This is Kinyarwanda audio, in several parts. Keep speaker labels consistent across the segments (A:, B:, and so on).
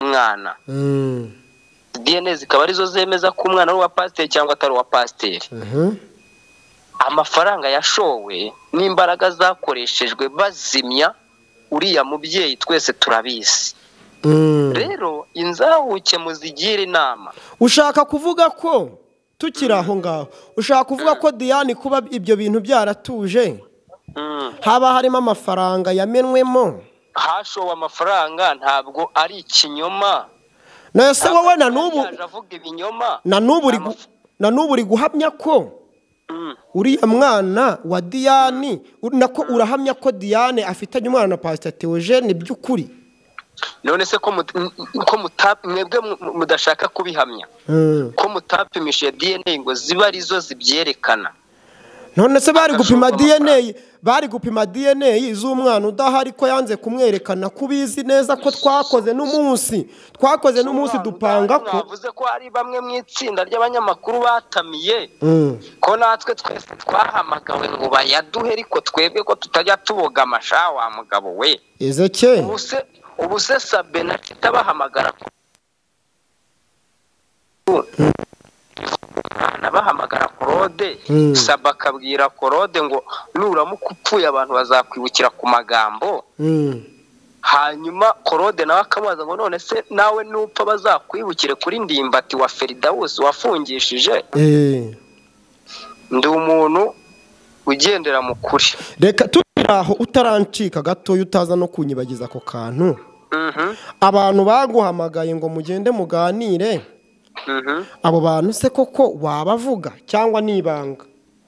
A: w'umwana dna zikaba arizo zemeza ko umwana ari uwa pasiteri cyangwa atari uwa pasiteri amafaranga yashowe n'imbaraga zakoreshejwe bazimya uriya mubyeyi twese turabizi rero inzahuke muzigire inama
B: ushaka kuvuga ko tukiri aho ngaho ushaka kuvuga ko diane kuba ibyo bintu byaratuje haba harimo amafaranga yamenwemo
A: hashowe amafaranga ntabwo ari ikinyoma
B: nayo se wowe na n'ubu
A: yaje avuga ibinyoma
B: na n'ubu uri gu- na n'ubu uri guhamya ko
A: Mm.
B: uriya mwana wa diane uri- nako urahamya ko diane afitanye umwana na pasiteri teogene by'ukuri
A: none se ko mut- m- m- ko muta- mwebwe mu- mudashaka kubihamya
B: Mm.
A: ko mutapimishije dna ngo ziba arizo zibyerekana
B: none se bari gupima
A: Agashorwa amafaranga.
B: dna bari gupima dna z'umwana udahari ko yanze kumwerekana ko ubizi neza ko twakoze n'umunsi twakoze n'umunsi dupanga ko
A: mwavuze ko hari bamwe mu itsinda ry'abanyamakuru batamiye
B: Mm.
A: ko natwe twese twahamagawe ngo bayaduhe ariko twebwe ko tutajya tuboga amasha wa mugabo we
B: ezekiyeli
A: ubu se ubu se sabe na kita bahamagara ko Umwana bahamagara korode
B: Mm.
A: sabe akabwira korode ngo nuramuka upfuye abantu bazakwibukira ku magambo
B: Mm.
A: hanyuma korode nawe akamubaza ngo none se nawe nupfa bazakwibukire kuri ndimbati wa feridawusi wafungishije
B: Eh.
A: ndi umuntu ugendera mu kuri
B: reka turi aho utarancika gatoya utaza no kunyibagiza ako kantu
A: Mhm,
B: abantu baguhamagaye ngo mugende muganire
A: mhm.
B: abo bantu se koko wabavuga cyangwa nibanga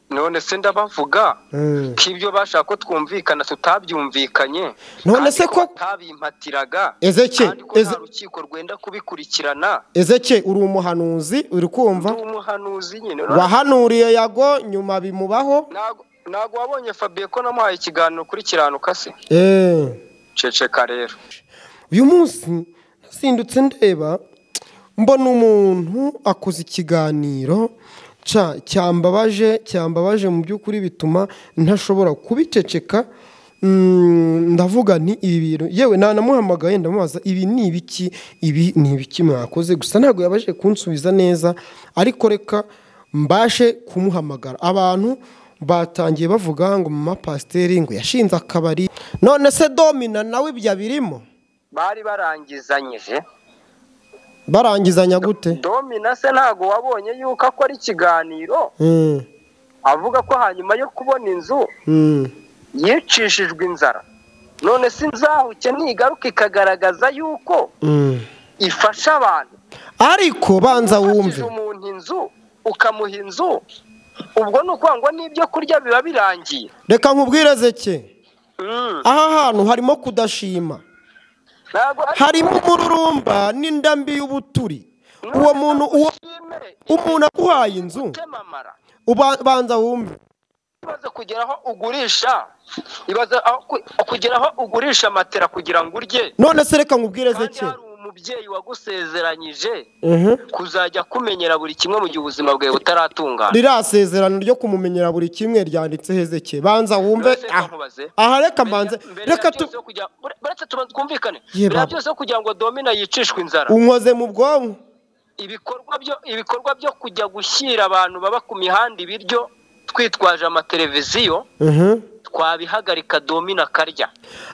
A: none se ndabavuga
B: Mm.
A: ko ibyo bashaka ko twumvikana tutabyumvikanye
B: None
A: kandi
B: se ko-
A: batabimpatiraga
B: Ezeke,
A: kandi ko nta
B: Eze-
A: rukiko rwenda kubikurikirana
B: ezeke uri umuhanuzi
A: ndi
B: uri kumva
A: umuhanuzi nyine
B: wahanuriye yago nyuma bimubaho
A: Ntago- ntago wabonye Fabien ko namuhaye ikiganiro ukurikiranukase se
B: Eh.
A: ceceka rero
B: uyu munsi nasindutse ndeba mbona umuntu akoze ikiganiro ca- cyambabaje cyambabaje mu by'ukuri bituma ntashobora kubiceceka Mm, ndavuga nti ibi bintu yewe nanamuhamagaye ndamubaza ibi ni ibiki ibi ni ibiki mwakoze gusa ntabwo yabashije kunsubiza neza ariko reka mbashe kumuhamagara abantu batangiye bavuga ngo mama pasiteri ngo yashinze akabari none se domina nawe ibyo abirimo
A: bari barangizanyije
B: barangizanya gute
A: domina se ntabwo wabonye yuko akora ikiganiro
B: Mm,
A: avuga ko hanyuma yo kubona inzu
B: mm.
A: yicishijwe inzara none se inzahuke ntigaruka ikagaragaza yuko
B: Mm.
A: ifasha abantu
B: ariko banza wumve
A: Ufashije umuntu inzu ukamuha inzu ubwo ni ukuvuga ngo n'ibyo kurya biba birangiye
B: reka nkubwire zeke
A: Mm.
B: aha hantu harimo kudashima
A: Ntabwo ari-
B: harimo umururumba n'indambi y'ubuturi
A: None
B: uwo muntu uwo
A: ushime
B: umuntu akuhaye inzu
A: utemamara
B: uba- banza wumve
A: ibaze kugera aho ugurisha ibaze aho ku- kugera aho ugurisha matera kugira ngo urye
B: none se reka nkubwire
A: kandi
B: zeke
A: hari umubyeyi wagusezeranyije
B: Mhm.
A: kuzajya kumenyera buri kimwe mu gihe ubuzima bwawe butaratungana
B: ririya sezerano ryo kumumenyera buri kimwe ryanditse hezeke banza wumve
A: Mbese
B: aha
A: nkubaze.
B: aha reka mbanze
A: Mbere ya
B: reka tu
A: byose yo kugira- ure- uretse tubanze twumvikane
B: Ye
A: mbere ya
B: baba.
A: byose yo kugira ngo domina yicishwe inzara
B: unkoze mu bwonko
A: ibikorwa byo ibikorwa byo kujya gushyira abantu baba ku mihanda ibiryo twitwaje amateleviziyo
B: Mhm.
A: twabihagarika domina akarya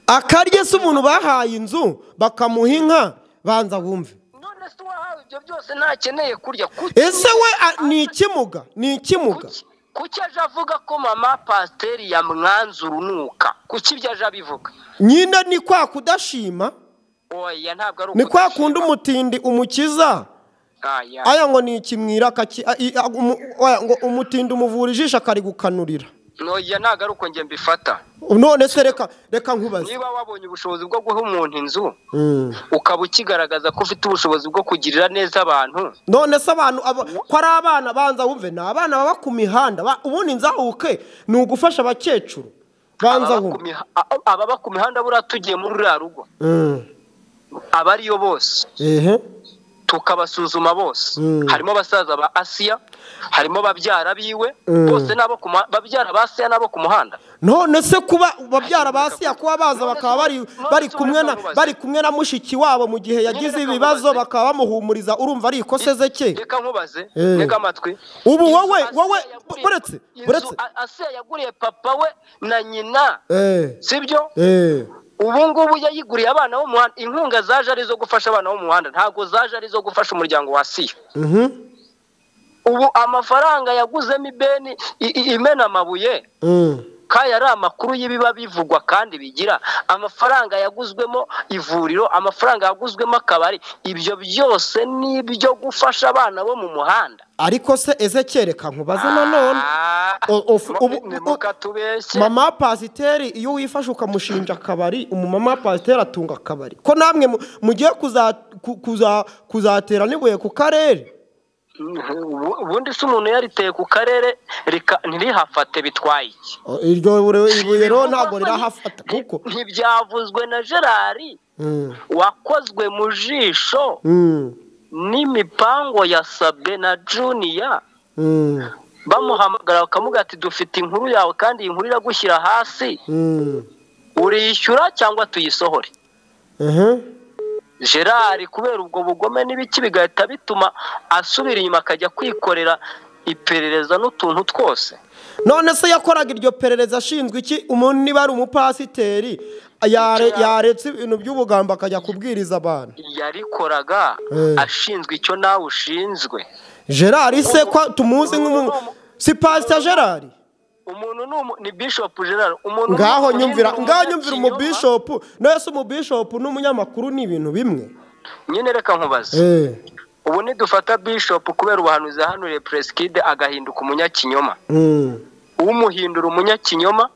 B: akarye se umuntu bahaye inzu bakamuha inka banza wumve
A: none se uwahawe ibyo byose ntakeneye kurya kuki
B: ese we a- ni ikimuga ni ikimuga
A: kuki- kuki aje avuga ko mama pasiteri yamwanze urunuka kuki ibyo aje abivuga
B: nyine ni kwa kudashima
A: oya ntabwo ari
B: ni kwa
A: ukudashima.
B: kundi umutindi umukiza
A: Aya.
B: aya ngo ni ikimwira akaki- a- i- a- umu- oya, ngo umutindi umuvura ijisho akarigukanurira
A: noya ntabwo ari uko njye mbifata
B: none se reka reka nkubaze
A: niba wabonye ubushobozi bwo guha umuntu inzu
B: Mm.
A: ukaba ukigaragaza ko ufite ubushobozi bwo kugirira neza abantu
B: none se abantu aba- ko ari abana banza wumve ni abana baba ku mihanda ba- ubundi nzahuke ni ugufasha abakecuru banza
A: ababa ku
B: wumve
A: miha- a- ababa ku mihanda buriya tugiye muri ruriya rugo
B: Mm.
A: aba ariyo bose
B: ehe
A: tukabasuzuma bose
B: Mm.
A: harimo abasaza ba asiya harimo babyara biwe
B: Mm.
A: bose n'abo ku muha- babyara ba asiya n'abo ku muhanda
B: none se kuba babyara ba siya kuba baza bakaba bari bari kumwe na bari kumwe na mushiki wabo mu gihe yagize ibibazo bakaba bamuhumuriza urumva ari ikose ze ke
A: reka nkubaze
B: Eh.
A: reka amatwi
B: Ubu
A: Inzu
B: wowe-
A: Asiya
B: wowe-
A: yaguriye-
B: buretse-
A: inzu
B: buretse-
A: A- Asiya yaguriye papa we na nyina
B: eh
A: sibyo
B: eh
A: ubu ngubu yayiguriye abana bo mu muhanda inkunga zaje ari izo gufasha abana bo mu muhanda ntabwo zaje ari izo gufasha umuryango wa siya
B: mhm
A: ubu amafaranga yaguzemo ibeni i- i- imena amabuye
B: mm.
A: kaya ari amakuru y'ibiba bivugwa kandi bigira amafaranga yaguzwemo ivuriro amafaranga yaguzwemo akabari ibyo byose ni ibyo gufasha abana bo mu muhanda
B: ariko se ezekiyeli reka nkubaze nanone
A: Ah,
B: O- of- ubu-
A: ni
B: u-
A: mukatubeshye
B: mama pasiteri iyo wifashe ukamushinja akabari umumama wa pasiteri atunga akabari ko namwe mu- mugiye kuza- ku- kuza- kuzatera n'ibuye ku karere
A: Ubu- ubundi se umuntu yariteye ku karere rika- ntirihafate bitwaye iki
B: O, iryo bure- ibuye rero ntabwo rirahafata kuko
A: ntibyavuzwe na gerari
B: Mm,
A: wakozwe mu jisho
B: mm,
A: n'imipango yasabwe na juniya
B: mm,
A: bamuhamagara bakamuga ati dufite inkuru yawe kandi iyi nkuru iragushyira hasi
B: mm.
A: uriyishyura cyangwa tuyisohore
B: Mhm.
A: gerard kubera ubwo bugome n'ibiki bigahita bituma asubira inyuma akajya kwikorera iperereza n'utuntu twose
B: none se yakoraga iryo perereza ashinzwe iki umuntu niba ari umupasiteri yare- yaretse ibintu by'ubugambo akajya kubwiriza abantu
A: yarikoraga
B: Eh.
A: ashinzwe icyo nawe ushinzwe
B: gerard se ko tumuzi nk'umu si pasita gerard
A: umuntu ni umu- ni bishop gerard umuntu ni
B: ngaho
A: umuntu
B: nyumvira
A: ni
B: ngaho nyumvira
A: umunyakinyoma.
B: umubishopu nese umubishopu n'umunyamakuru ni ibintu bimwe
A: nyine reka nkubaze
B: Eh,
A: ubu nidufata bishop kubera ubuhanuzi yahanuye presikide agahinduka umunyakinyoma
B: mm,
A: umuhindura umunyakinyoma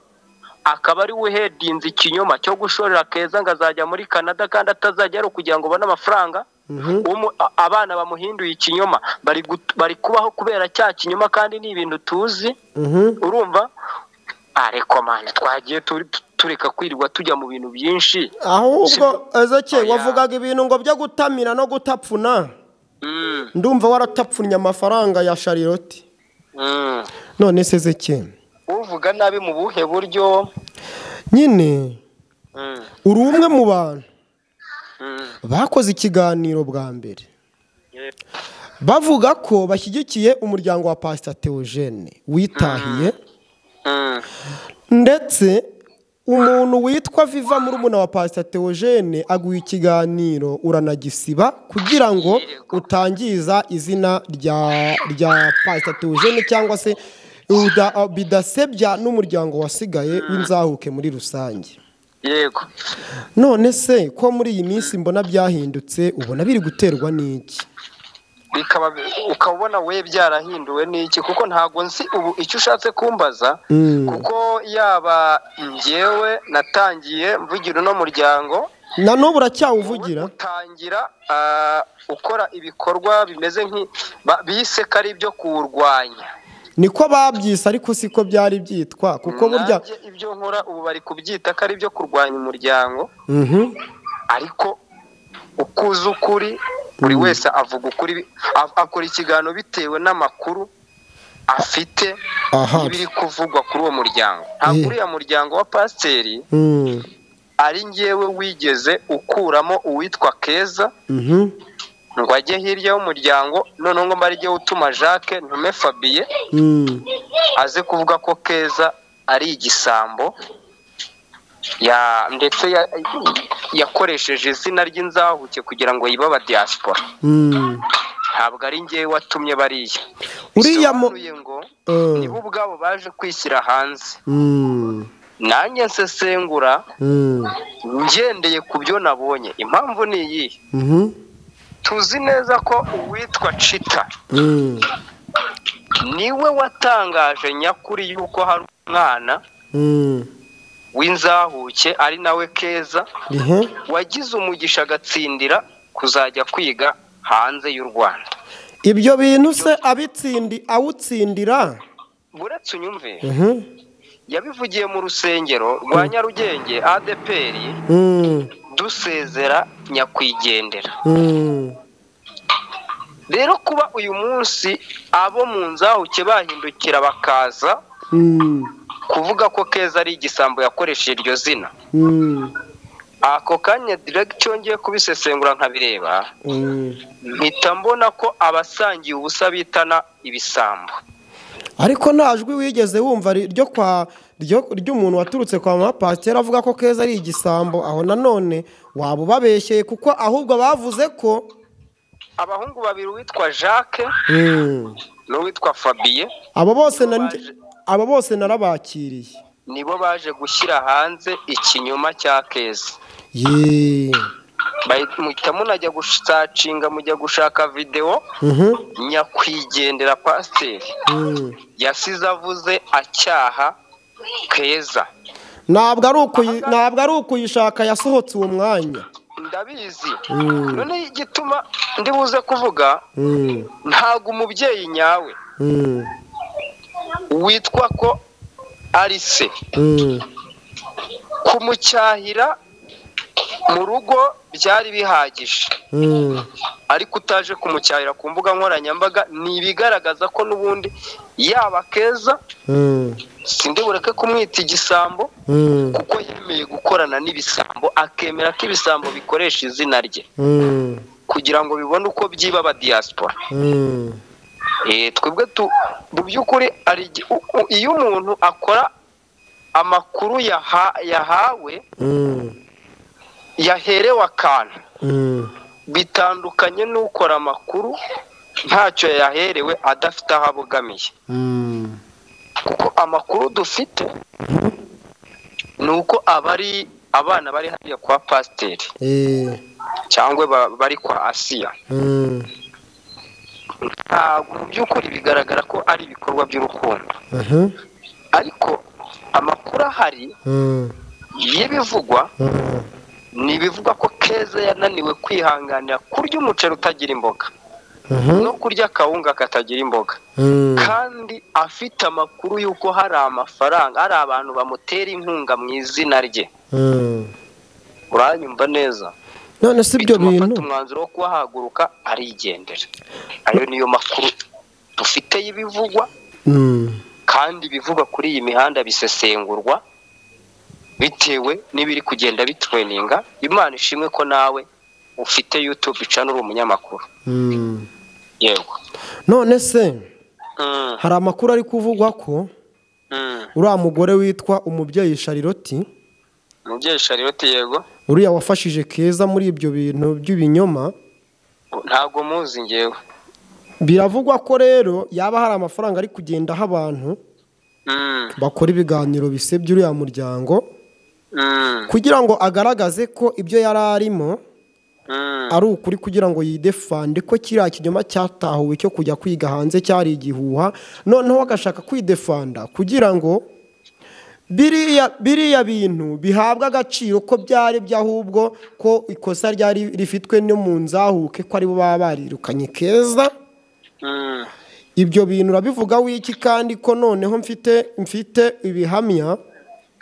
A: akaba ari we uhedinze ikinyoma cyo gushorera keza ngo azajya muri canada kandi atazajya ari ukugira ngo ubone amafaranga
B: mhm,
A: Umu- a- abana bamuhinduye ikinyoma bari gut- bari kubaho kubera cya kinyoma kandi ni ibintu tuzi
B: mhm,
A: urumva ariko mani twagiye turi- tu- tureka kwirirwa tujya mu bintu byinshi
B: ahubwo ezeke
A: Oya.
B: wavugaga ibintu ngo byo gutamira no gutapfuna
A: Mm,
B: ndumva waratapfunye amafaranga ya shariroti
A: mm.
B: none se ezeke
A: uvuga nabi mu buhe buryo
B: nyine
A: Mm,
B: uri umwe mu bantu
A: mm.
B: bakoze ikiganiro bwa mbere
A: Yeah.
B: bavuga ko bashyigikiye umuryango wa pasita teogene witahiye
A: Mm,
B: ndetse umuntu witwa viva murumuna wa pasita teogene aguha ikiganiro uranagisiba kugira ngo
A: Yego.
B: utangiza izina rya rya pasita teogene cyangwa se uda- bidasebya n'umuryango wasigaye w'inzahuke muri rusange
A: yego
B: none se ko muri iyi minsi mbona byahindutse ubona biri guterwa n'iki
A: bikaba ukaba ubona we byarahinduwe n'iki kuko ntabwo nzi ubu icyo ushatse kumbaza kuko yaba njyewe natangiye mvugira uno muryango
B: na
A: wowe
B: n'ubu uracyawuvugira
A: utangira ah, ukora ibikorwa bimeze nki ba- bise ko ari ibyo kuwurwanya
B: niko babyise ariko siko byari byitwa kuko burya
A: Nanjye ibyo nkora ubu bari kubyita ko ari ibyo kurwanya umuryango
B: Mhm.
A: ariko uko uzi ukuri buri wese avuga ukuri a- akora ikiganiro bitewe n'amakuru afite
B: Aha.
A: n'ibiri kuvugwa kuri uwo muryango ntabwo
B: Eh.
A: uriya muryango wa pasiteri
B: Mm.
A: ari njyewe wigeze ukuramo uwitwa keza
B: Mhm.
A: ngo ajye hirya y'umuryango noneho ngo mbe jye utuma jacques ntume fabiye
B: Mm.
A: aze kuvuga ko keza ari igisambo ya- ndetse ya- yakoresheje izina ry'inzahuke kugira ngo yibe abadiyasipora
B: Mm.
A: ntabwo ari njyewe watumye bariya
B: Uriya mu-
A: Bisobanuye ngo
B: Eh.
A: nibo ubwabo baje kwishyira hanze
B: Mm.
A: nanjye nsesengura
B: Mm.
A: ngendeye ku byo nabonye impamvu ni iyi
B: Mhm.
A: tuzi neza ko uwitwa cita
B: Mm.
A: niwe watangaje nyakuri y'uko hari umwana
B: Mm.
A: w'inzahuke ari nawe keza
B: Ihe.
A: wagize umugisha agatsindira kuzajya kwiga hanze y'u rwanda
B: ibyo bintu se abitsindi awutsindira
A: buretse unyumve
B: Mhm.
A: yabivugiye mu rusengero rwa nyarugenge adeperi
B: Mm.
A: dusezera nyakwigendera
B: Mm.
A: rero kuba uyu munsi abo mu nzahuke bahindukira bakaza
B: Mm.
A: kuvuga ko keza ari igisambo yakoresheje iryo zina ako kanya direct cyongeye kubisesengura nkabireba mpita mbona ko abasangiye ubusa bitana ibisambo
B: ariko nta jwi wigeze wumva ryo kwa ry'umuntu waturutse kwa mama pasiteri avuga ko keza ari igisambo aho nanone waba ubabeshyeye kuko ahubwo bavuze ko
A: abahungu babiri uwitwa jacques n'uwitwa fabiye
B: abo bose na- abo bose narabakiriye
A: nibo baje gushyira hanze ikinyoma cya keza
B: yeee
A: Bahita- muhita munajya gusacinga mujya gushaka videwo
B: Mhm.
A: nyakwigendera pasiteri
B: Mm.
A: yasize avuze acyaha keza
B: ntabwo ari ukuyi- ntabwo ari ukuyishaka yasohotse uwo mwanya
A: ndabizi
B: Mm.
A: noneho igituma ndibuze kuvuga
B: Mm.
A: ntabwo umubyeyi nyawe
B: Mm.
A: witwa ko ari se
B: Mm.
A: kumucyahira mu rugo byari bihagije
B: Mm.
A: ariko utaje kumucyahira ku mbuga nkoranyambaga ni ibigaragaza ko n'ubundi yaba keza
B: Mm.
A: sindi bureke kumwita igisambo
B: Mm.
A: kuko yemeye gukorana n'ibisambo akemera ko ibisambo bikoresha izina rye
B: Mm.
A: kugira ngo bibone uko byiba aba diaspora
B: Mm.
A: Eh, twebwe tu mu by'ukuri hari igi- u- u- iyo umuntu akora amakuru yaha- yahawe
B: Mm.
A: yaherewe akantu
B: Mm.
A: bitandukanye n'ukora amakuru ntacyo yaherewe adafite aho abogamiye
B: Mm.
A: kuko amakuru dufite ni uko abari abana bari hariya kwa pasiteri
B: Eh.
A: cyangwa ba- bari kwa asiya
B: Mm.
A: ntabwo mu by'ukuri bigaragara ko ari ibikorwa by'urukundo
B: Mhm.
A: ariko amakuru ahari
B: Mm.
A: y'ibivugwa
B: Mm.
A: ni ibivugwa ko keza yananiwe kwihanganira kurya umuceri utagira imboga
B: Mhm.
A: no kurya akawunga katagira imboga
B: Mm.
A: kandi afite amakuru y'uko hari amafaranga hari abantu bamutera inkunga mu izina rye
B: Mm.
A: uranyumva neza
B: none si ibyo
A: bituma afata
B: bintu
A: umwanzuro wo kuhahaguruka arigendera ayo niyo makuru dufite y'ibivugwa
B: Mm.
A: kandi ibivugwa kuri iyi mihanda bisesengurwa bitewe n'ibiri kugenda bitweninga imana ishimwe ko nawe ufite yutube cana uri umunyamakuru
B: Mm.
A: yego
B: none se
A: Mm,
B: hari amakuru ari kuvugwa ko
A: mm.
B: uriya mugore witwa umubyeyi shariroti
A: umubyeyi shariyoti yego
B: uriya wafashije keza muri ibyo bintu by'ibinyoma
A: ntabwo muzi ngewe
B: biravugwa ko rero yaba hari amafaranga ari kugendaho abantu
A: Mm,
B: bakora ibiganiro bisebya uriya muryango
A: mm,
B: kugira ngo agaragaze ko ibyo yari arimo
A: mm.
B: ari ukuri kugira ngo yidefande ko kiriya kinyoma cyatahuwe cyo kujya kwiga hanze cyari igihuha noneho agashaka kwidefanda kugira ngo biriya biriya bintu bihabwe agaciro ko byari byo ahubwo ko ikosa ryari rifitwe no mu nzahuke ko aribo baba barirukanye keza
A: Mm,
B: ibyo bintu urabivuga wiki kandi ko noneho mfite mfite ibihamya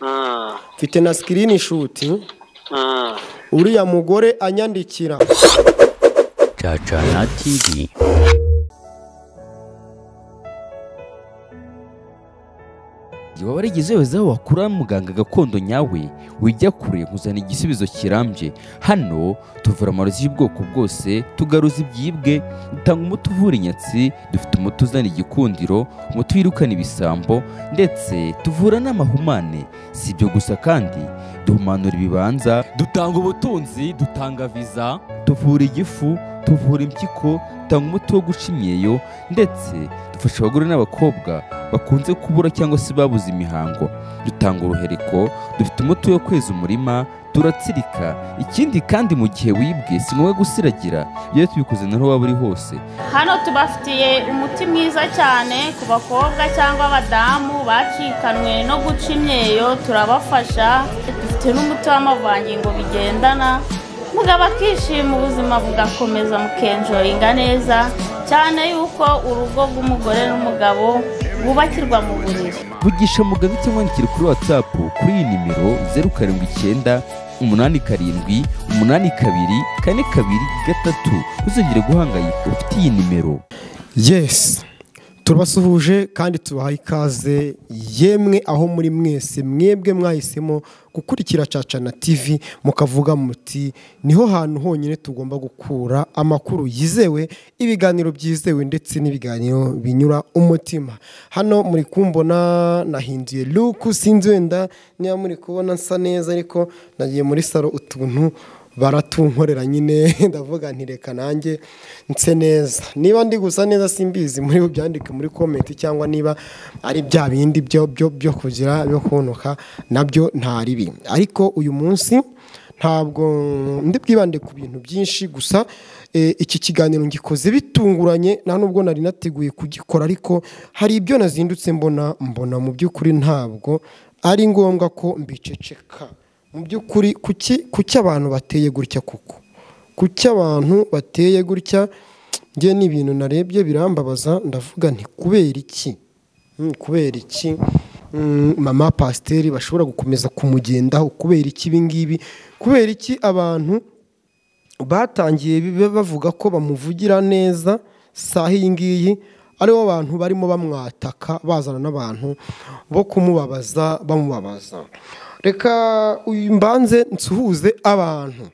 A: mm,
B: mfite na sikirini shuti
A: mm.
B: uriya mugore anyandikira
C: Chachana TV.
D: igihe waba warigize wese aho wakura muganga gakondo nyawe wijya kure nkuzana igisubizo kirambye hano tuvura amarozi y'ubwoko bwose tugaruza ibyibwe dutanga umuti uvura inyatsi dufite umuti uzana igikundiro umuti wirukana ibisambo ndetse tuvura n'amahumane si ibyo gusa kandi duhumanura ibibanza dutanga ubutunzi dutanga viza tuvura igifu tuvura impyiko dutanga umuti wo guca imyeyo ndetse dufasha abagore n'abakobwa bakunze kubura cyangwa se babuze imihango dutanga uruhereko dufite umuti wo kweza umurima turatsirika ikindi kandi mu gihe wibwe si ngombwa gusiragira iyo tubikoze naho waba uri hose
E: hano tubafitiye umuti mwiza cyane ku bakobwa cyangwa abadamu bacikanwe no guca imyeyo turabafasha dufite n'umuti w'amavangingo bigendana mugabo akishima ubuzima bugakomeza mukenjoyinga neza cyane yuko urugo rw'umugore n'umugabo bubakirwa mu buriri
D: vugisha muganga cyangwa wandikira kuri whatsapp kuri iyi nimero zeru karindwi icyenda umunani karindwi umunani kabiri kane kabiri gatatu ntuzongere guhangayika ufite iyi nimero
B: yesi turabasuhuje kandi tubahaye ikaze yemwe aho muri mwese mwebwe mwahisemo gukurikira caca na tivi mukavuga muti niho hantu honyine tugomba gukura amakuru yizewe ibiganiro byizewe ndetse n'ibiganiro binyura umutima hano muri kumbona nahinduye luku sinzi wenda niba muri kubona nsa neza ariko nagiye muri saro utuntu baratunkorera nyine ndavuga ntireka nanjye nse neza niba ndi gusa neza simbizi muri byandike muri komenti cyangwa niba ari bya bindi byo kugira byo kunuka nabyo ntari bi ariko uyu munsi ntabwo ndi bwibande ku bintu byinshi gusa iki kiganiro ngikoze bitunguranye nta nubwo nari nateguye kugikora ariko hari ibyo nazindutse mbona mbona mu by'ukuri ntabwo ari ngombwa ko mbiceceka mu by'ukuri kuki abantu bateye gutya kuko kuki abantu bateye gutya njye n'ibintu narebye birambabaza ndavuga nti kubera iki kubera iki mama pasiteri bashobora gukomeza kumugendaho kubera iki ibingibi kubera iki abantu batangiye bavuga ko bamuvugira neza saha iyi ngiyi aribo bantu barimo bamwataka bazana n'abantu bo kumubabaza bamubabaza reka uyu mbanze nsuhuze abantu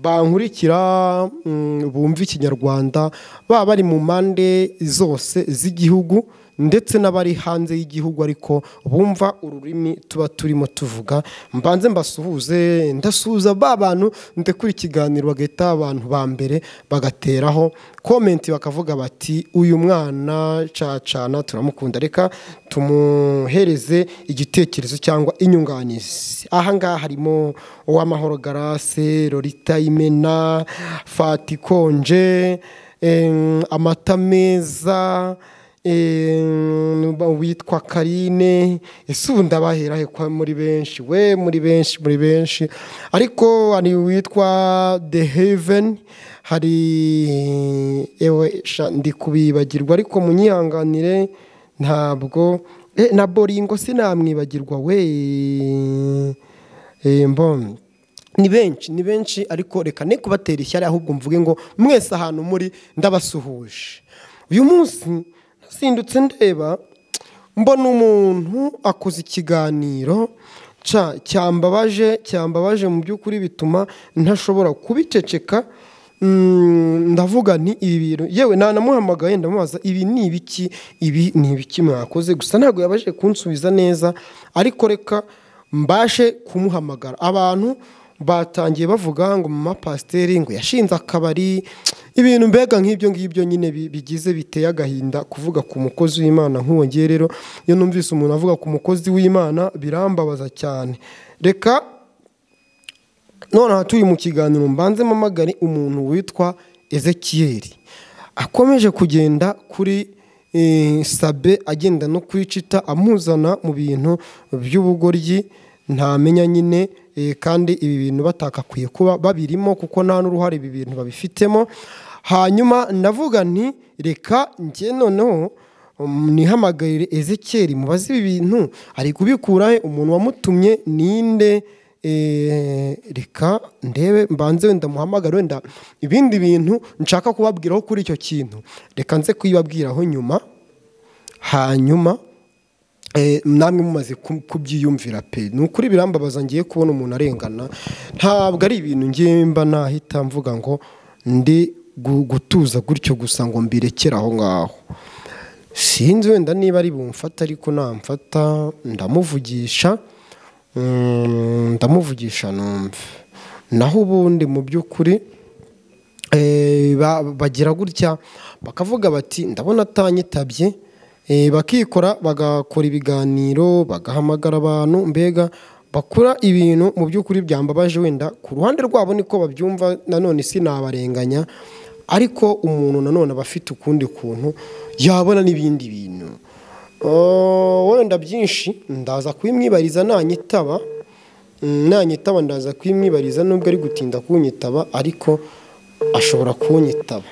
B: bankurikira bumva ikinyarwanda baba bari mu mpande zose z'igihugu ndetse n'abari hanze y'igihugu ariko bumva ururimi tuba turimo tuvuga mbanze mbasuhuze ndasuhuza ba bantu ndekura ikiganiro bagahita abantu ba mbere bagateraho komenti bakavuga bati uyu mwana cacana turamukunda reka tumuhereze igitekerezo cyangwa inyunganizi ahangaha harimo uw'amahoro garase lorita imena fati konje amata meza witwa karine ese ubu ndabahera kwa muri benshi we muri benshi muri benshi ariko hari uwitwa the heaven hari ewe ndi kubibagirwa ariko munyihanganire ntabwo na boringo sinamwibagirwa we mbonye ni benshi ni benshi ariko reka ne kubatera ishyari ahubwo mvuge ngo mwese ahantu muri ndabasuhuje uyu munsi sindutse ndeba mbona umuntu akoze ikiganiro cyambabaje cyambabaje mu by'ukuri bituma ntashobora kubiceceka ndavuga nti ibi bintu yewe nanamuhamagaye ndamubaza ibi ni ibiki ibi ni ibiki mwakoze gusa ntabwo yabashe kunsubiza neza ariko reka mbashe kumuhamagara abantu batangiye bavuga ngo mama pasiteri ngo yashinze akabari ibintu mbega nk'ibyo ngibyo nyine bigize biteye agahinda kuvuga ku mukozi w'imana nk'uwo ngiye rero iyo numvise umuntu avuga ku mukozi w'imana birambabaza cyane reka noneho turi mu kiganiro mbanzemo amagari umuntu witwa ezekiyeri akomeje kugenda kuri sabe agenda no kwicita amuzana mu bintu by'ubugoryi ntamenya nyine kandi ibi bintu batakakwiye kuba babirimo kuko nta n'uruhare ibi bintu babifitemo hanyuma ndavuga nti reka njye noneho nihamagare ezekeri mubaze ibi bintu ari kubikurahe umuntu wamutumye ninde reka ndebe mbanze wenda muhamagare wenda ibindi bintu nshaka kubabwiraho kuri icyo kintu reka nze kuyibabwiraho nyuma hanyuma namwe mumaze kubyiyumvira pe ni ukuri birambabaza ngiye kubona umuntu arengana ntabwo ari ibintu ngiye mba nahita mvuga ngo ndi gutuza gutyo gusa ngo mbirekere aho ngaho sinzi wenda niba ari bumfata ariko namfata ndamuvugisha ndamuvugisha numve naho ubundi mu by'ukuri bagira gutya bakavuga bati ndabona atanyitabye bakikora bagakora ibiganiro bagahamagara abantu mbega bakora ibintu mu by'ukuri byambabaje wenda ku ruhande rwabo niko babyumva nanone sinabarenganya ariko umuntu nanone aba afite ukundi kuntu yabona n'ibindi bintu wenda byinshi ndaza kubimwibariza nanyitaba nanyitaba ndaza kubimwibariza nubwo ari gutinda kunyitaba ariko ashobora kunyitaba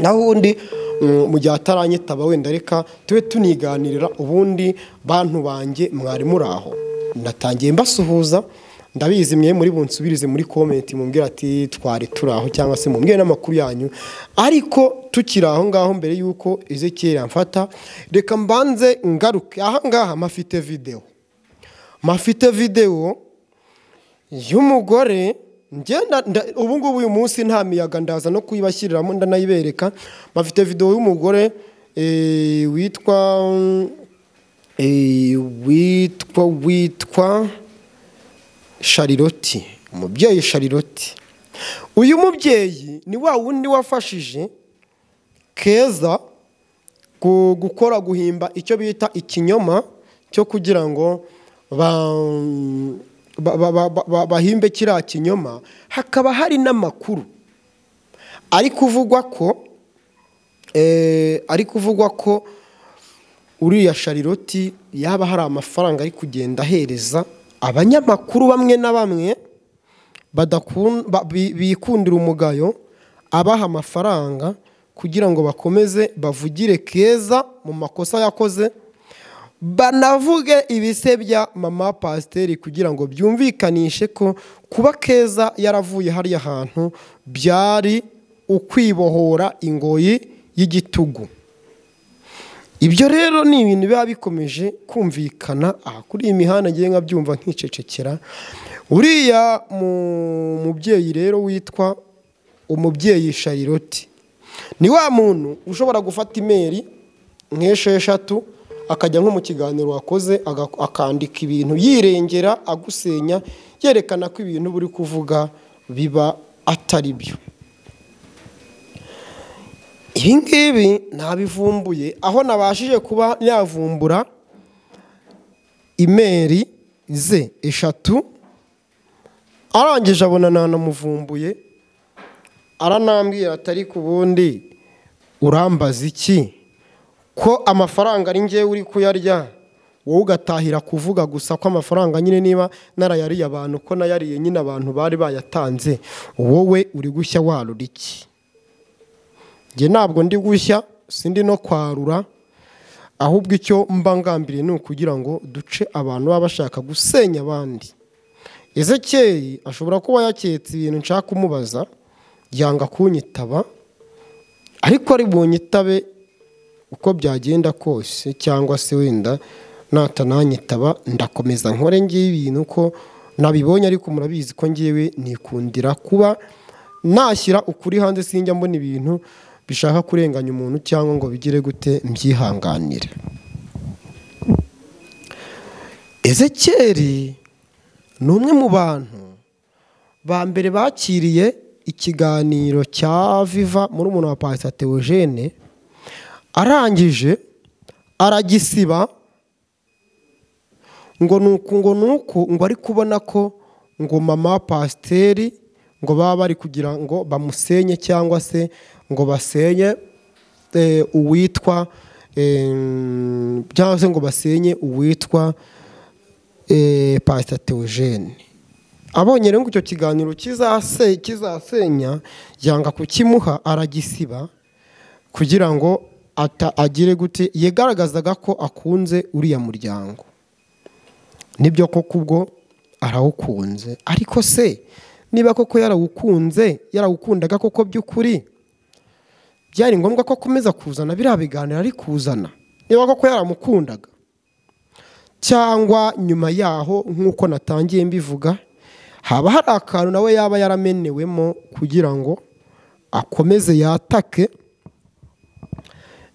B: naho ubundi mu gihe ataranyitaba wenda reka tube tuniganirira ubundi bantu banjye mwari muri aho ndatangiye mbasuhuza ndabizi mwe muri bunsubirize muri komenti mumbwira ati twari turaho cyangwa se mumbwire n'amakuru yanyu ariko tukiri aho ngaho mbere y'uko Ezekiel amfata reka mbanze ngaruke aha ngaha mafite videwo mafite videwo y'umugore ngenda ubu ngubu uyu munsi nta miyaga ndaza no kuyibashyiriramo ndanayibereka bafite videwo y'umugore witwa witwa witwa shariroti umubyeyi shariroti uyu mubyeyi ni wa wundi wafashije keza gukora guhimba icyo bita ikinyoma cyo kugira ngo bahimbe kiriya kinyoma hakaba hari n'amakuru ari kuvugwa ko ari kuvugwa ko uriya shariroti yaba hari amafaranga ari kugenda ahereza abanyamakuru bamwe na bamwe bikundira umugayo abaha amafaranga kugira ngo bakomeze bavugire keza mu makosa yakoze banavuge ibisebya mama pasiteri kugira ngo byumvikanishe ko kuba keza yaravuye hariya hantu byari ukwibohora ingoyi y'igitugu ibyo rero ni ibintu biba bikomeje kumvikana aha kuri iyi mihanda ngiye nkabyumva nkicecekera uriya mubyeyi rero witwa umubyeyi shariroti ni wa muntu ushobora gufata imeri nk'esheshatu akajya nko mu kiganiro wakoze akandika ibintu yirengera agusenya yerekana ko ibintu buri kuvuga biba atari byo ibi ngibi ntabivumbuye aho nabashije kuba yavumbura imeri ze eshatu arangije abona nanamuvumbuye aranambwira atari ku bundi urambaza iki ko amafaranga ari ngewe uri kuyarya wowe ugatahira kuvuga gusa ko amafaranga nyine niba narayariye abantu ko nayariye nyine abantu bari bayatanze wowe uri gushya warura iki njye ntabwo ndi gushya sindi no kwarura ahubwo icyo mba ngambiriye ni ukugira ngo duce abantu baba bashaka gusenya abandi ezekeri ashobora kuba yaketse ibintu nshaka kumubaza yanga kunyitaba ariko ari bunyitabe uko byagenda kose cyangwa se wenda natananyitaba ndakomeza nkore ngiye ibintu ko nabibonye ariko murabizi ko ngewe nikundira kuba nashyira ukuri hanze sinjya mbona ibintu bishaka kurenganya umuntu cyangwa ngo bigire gute mbyihanganire ezekeri ni umwe mu bantu ba mbere bakiriye ikiganiro cya viva muri umuntu wa pasita teogene arangije aragisiba ngo ni uku ngo ni uku ngo ari kubona ko ngo mama pasiteri ngo baba bari kugira ngo bamusenye cyangwa se ngo basenye uwitwa cyangwa se ngo basenye uwitwa pasita teogene abonye rero icyo kiganiro kizasenya yanga kukimuha aragisiba kugira ngo agire gute yigaragazaga ko akunze uriya muryango nibyo koko ubwo arawukunze ariko se niba koko yarawukunze yarawukundaga koko by'ukuri byari ngombwa ko akomeza kuzana biriya biganiro ari kuzana niba koko yaramukundaga cyangwa nyuma yaho nk'uko natangiye mbivuga haba hari akantu nawe yaba yaramenewemo kugira ngo akomeze yatake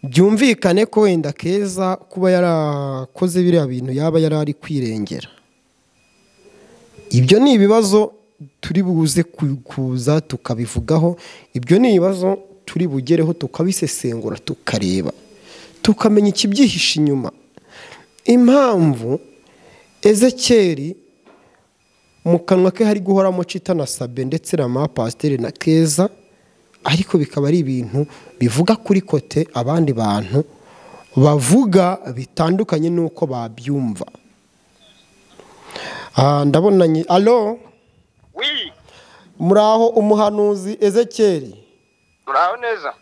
B: byumvikane ko wenda keza kuba yarakoze biriya bintu yaba yari ari kwirengera ibyo ni ibibazo turi buze kuza tukabivugaho ibyo ni ibibazo turi bugereho tukabisesengura tukareba tukamenya ikibyihishe inyuma impamvu ezekeri mu kanwa ke hari guhoramo cita na sabe ndetse na mapasiteri na keza ariko bikaba ari ibintu bivuga kuri kote abandi bantu bavuga bitandukanye n'uko babyumva ndabonanye alo muraho umuhanuzi ezekeri
A: muraho neza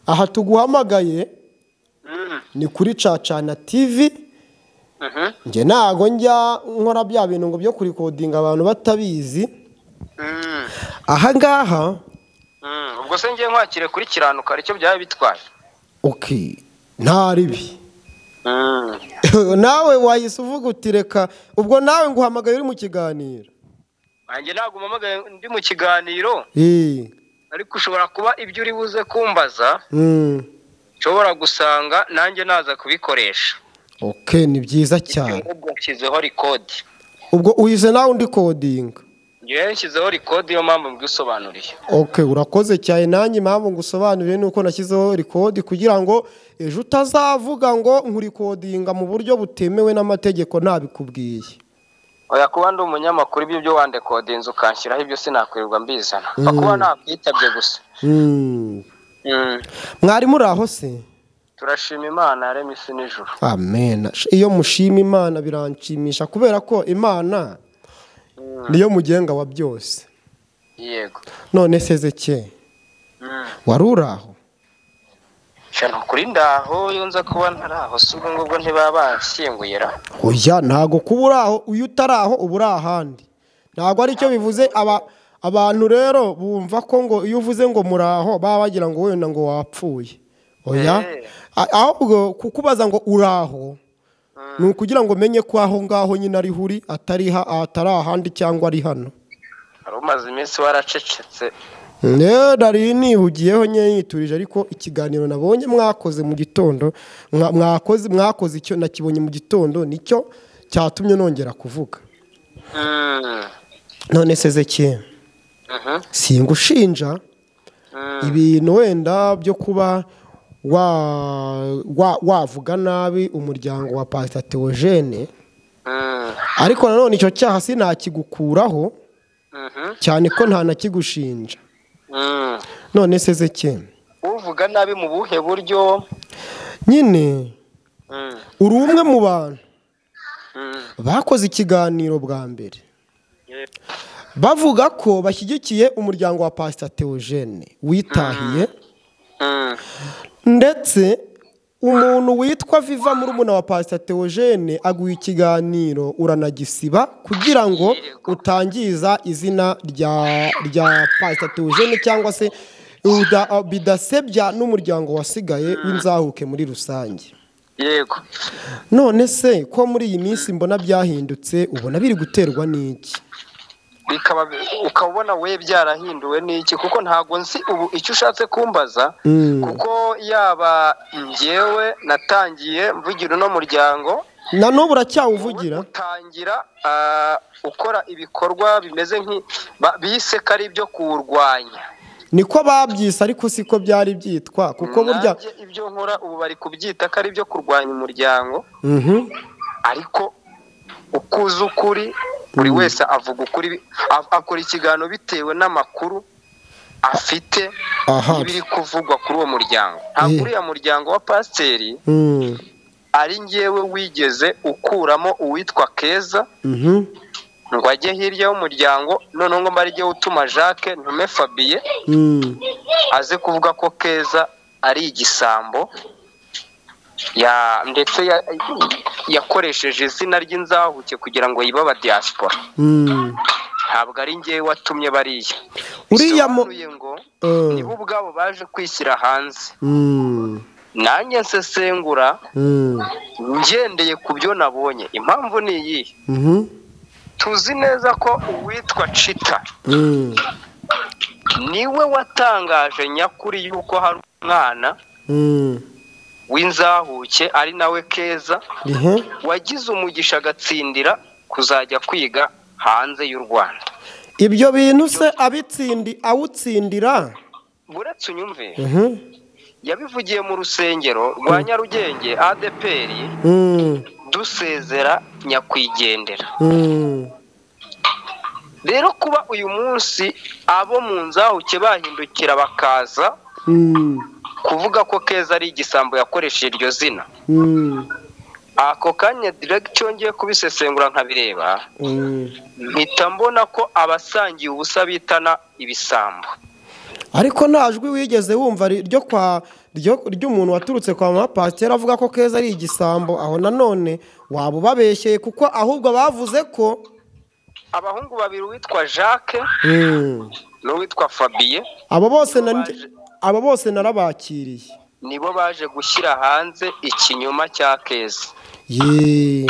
B: aha tuguhamagaye ni kuri cacana tivi njye ntago njya nkora bya bintu ngo byo kurikodinga abantu batabizi aha ngaha
A: ubwo se ngiye nkwakire kuri kiranuka aricyo byaba bitwaye
B: oke nta ribi nawe wahise uvuga uti reka ubwo nawe ngo uhamagaye uri mu kiganiro
A: nanjye ntabwo mpamagaye ndi mu kiganiro
B: eee
A: ariko ushobora kuba ibyo uri buze kumbaza nshobora gusanga nanjye naza kubikoresha
B: oke ni byiza cyane
A: ubwo nshyizeho rikodi
B: ubwo uhize nawe undi kodinga
A: ngewe nshyizeho rikodi niyo mpamvu mbwisobanuriye
B: oke urakoze cyane nanjye impamvu ngusobanurire ni uko nashyizeho rikodi kugira ngo ejo utazavuga ngo nkurikodinga mu buryo butemewe n'amategeko ntabikubwiye
A: oya kuba ndi umunyamakuru ibyo byo wandekodinze ukanshyiraho ibyo sinakwirirwa mbizana nka kuba nakwitabye gusa
B: Mm.
A: Mm.
B: mwarimu uraho se
A: turashima imana yaremye isi n'ijuru
B: amen iyo mushima imana biranshimisha kubera ko imana niyo mugenga wa byose
A: yego
B: none sezeke
A: Mm.
B: wari uraho
A: sha nukuri ndaho iyo nza kuba ntaraho si ubwo ngubwo ntibaba banshyinguye ra
B: oya ntago kuba uraho iyo utaraho uba uri ahandi ntago ari cyo bivuze aba abantu rero bumva ko ngo iyo uvuze ngo muraho baba bagira ngo wenda ngo wapfuye oya
A: Eh.
B: A- ahubwo kukubaza ngo uraho ni ukugira ngo umenye ko aho ngaho nyine ariho uri atari ha- atari ahandi cyangwa ari hano
A: wari umaze iminsi waracecetse
B: rero nari nihugiyeho nyine yiturije ariko ikiganiro nabonye mwakoze mu gitondo mwa- mwakoze mwakoze icyo nakibonye mu gitondo nicyo cyatumye nongera kuvuga
A: Mm.
B: none sezeke
A: Mhm.
B: singushinja ibintu wenda byo kuba wa- wa- wavuga nabi umuryango wa pasita teogene
A: Mm.
B: ariko nanone icyo cyaha sinakigukuraho
A: Mhm.
B: cyane ko nta nakigushinja
A: Mm.
B: none sezeke
A: uvuga nabi mu buhe buryo
B: nyine
A: Mm.
B: uri umwe mu bantu
A: Mm.
B: bakoze ikiganiro bwa mbere
A: Yego.
B: bavuga ko bashyigikiye umuryango wa pasita teogene witahiye
A: Mm.
B: ndetse umuntu witwa viva muri umuna wa pasita teogene aguha ikiganiro uranagisiba kugira ngo
A: Yego.
B: utangiza izina rya rya pasita teogene cyangwa se uda- bidasebya n'umuryango wasigaye w'inzahuke muri rusange
A: yego
B: none se ko muri iyi minsi mbona byahindutse ubona biri guterwa n'iki
A: bikaba ukaba ubona we byarahinduwe n'iki kuko ntabwo nzi ubu icyo ushatse kumbaza
B: Mm.
A: kuko yaba ngewe natangiye mvugira uno muryango
B: na n'ubu uracyawuvugira
A: utangira ah, ukora ibikorwa bimeze nk'i ba- bise ko ari ibyo kuwurwanya
B: niko babyise ariko siko byari byitwa kuko burya
A: Nanjye ibyo nkora ubu bari kubyita ko ari ibyo kurwanya umuryango
B: Mhm.
A: ariko uko uzi ukuri buri wese avuga ukuri a- akora ikiganiro bitewe n'amakuru afite
B: Aha.
A: n'ibiri kuvugwa kuri uwo muryango ntabwo
B: Yeah.
A: uriya muryango wa pasiteri
B: Mm.
A: ari ngewe wigeze ukuramo uwitwa keza
B: Mhm.
A: ngo ajye hirya y'umuryango noneho ngo mbarijye utuma jacques ntume fabiye
B: Mm.
A: aze kuvuga ko keza ari igisambo ya ndetse ya- yakoresheje izina ry'inzahuke kugira ngo yibe aba diaspora
B: Mm.
A: ntabwo ari ngewe watumye bariya
B: Uriya mu-
A: Bisobanuye ngo
B: Eh.
A: nibo ubwabo baje kwishyira hanze
B: Mm.
A: nanjye nsesengura
B: Mm.
A: ngendeye ku byo nabonye impamvu ni iyi
B: Mhm.
A: tuzi neza ko uwitwa cita
B: Mm.
A: niwe watangaje nyakuri y'uko hari umwana
B: Mm.
A: w'inzahuke ari nawe keza
B: Ihe.
A: wagize umugisha agatsindira kuzajya kwiga hanze y'u rwanda
B: ibyo bintu se abitsindi awutsindira
A: buretse unyumve
B: Mhm.
A: yabivugiye mu rusengero rwa nyarugenge adeperi
B: Mm.
A: dusezera nyakwigendera
B: Mm.
A: rero kuba uyu munsi abo mu nzahuke bahindukira bakaza
B: Mm.
A: kuvuga ko keza ari igisambo yakoresheje iryo zina
B: Mm.
A: ako kanya diregiti yongeye kubisesengura nkabireba
B: Mm.
A: mpita mbona ko abasangiye ubusa bitana ibisambo
B: ariko nta jwi wigeze wumva ryo kwa ry'umuntu waturutse kwa mama pasiteri avuga ko keza ari igisambo aho nanone waba ubabeshyeye kuko ahubwo bavuze ko
A: abahungu babiri uwitwa jacques n'uwitwa fabiye
B: abo bose na- abo bose narabakiriye
A: nibo baje gushyira hanze ikinyoma cya keza
B: yeee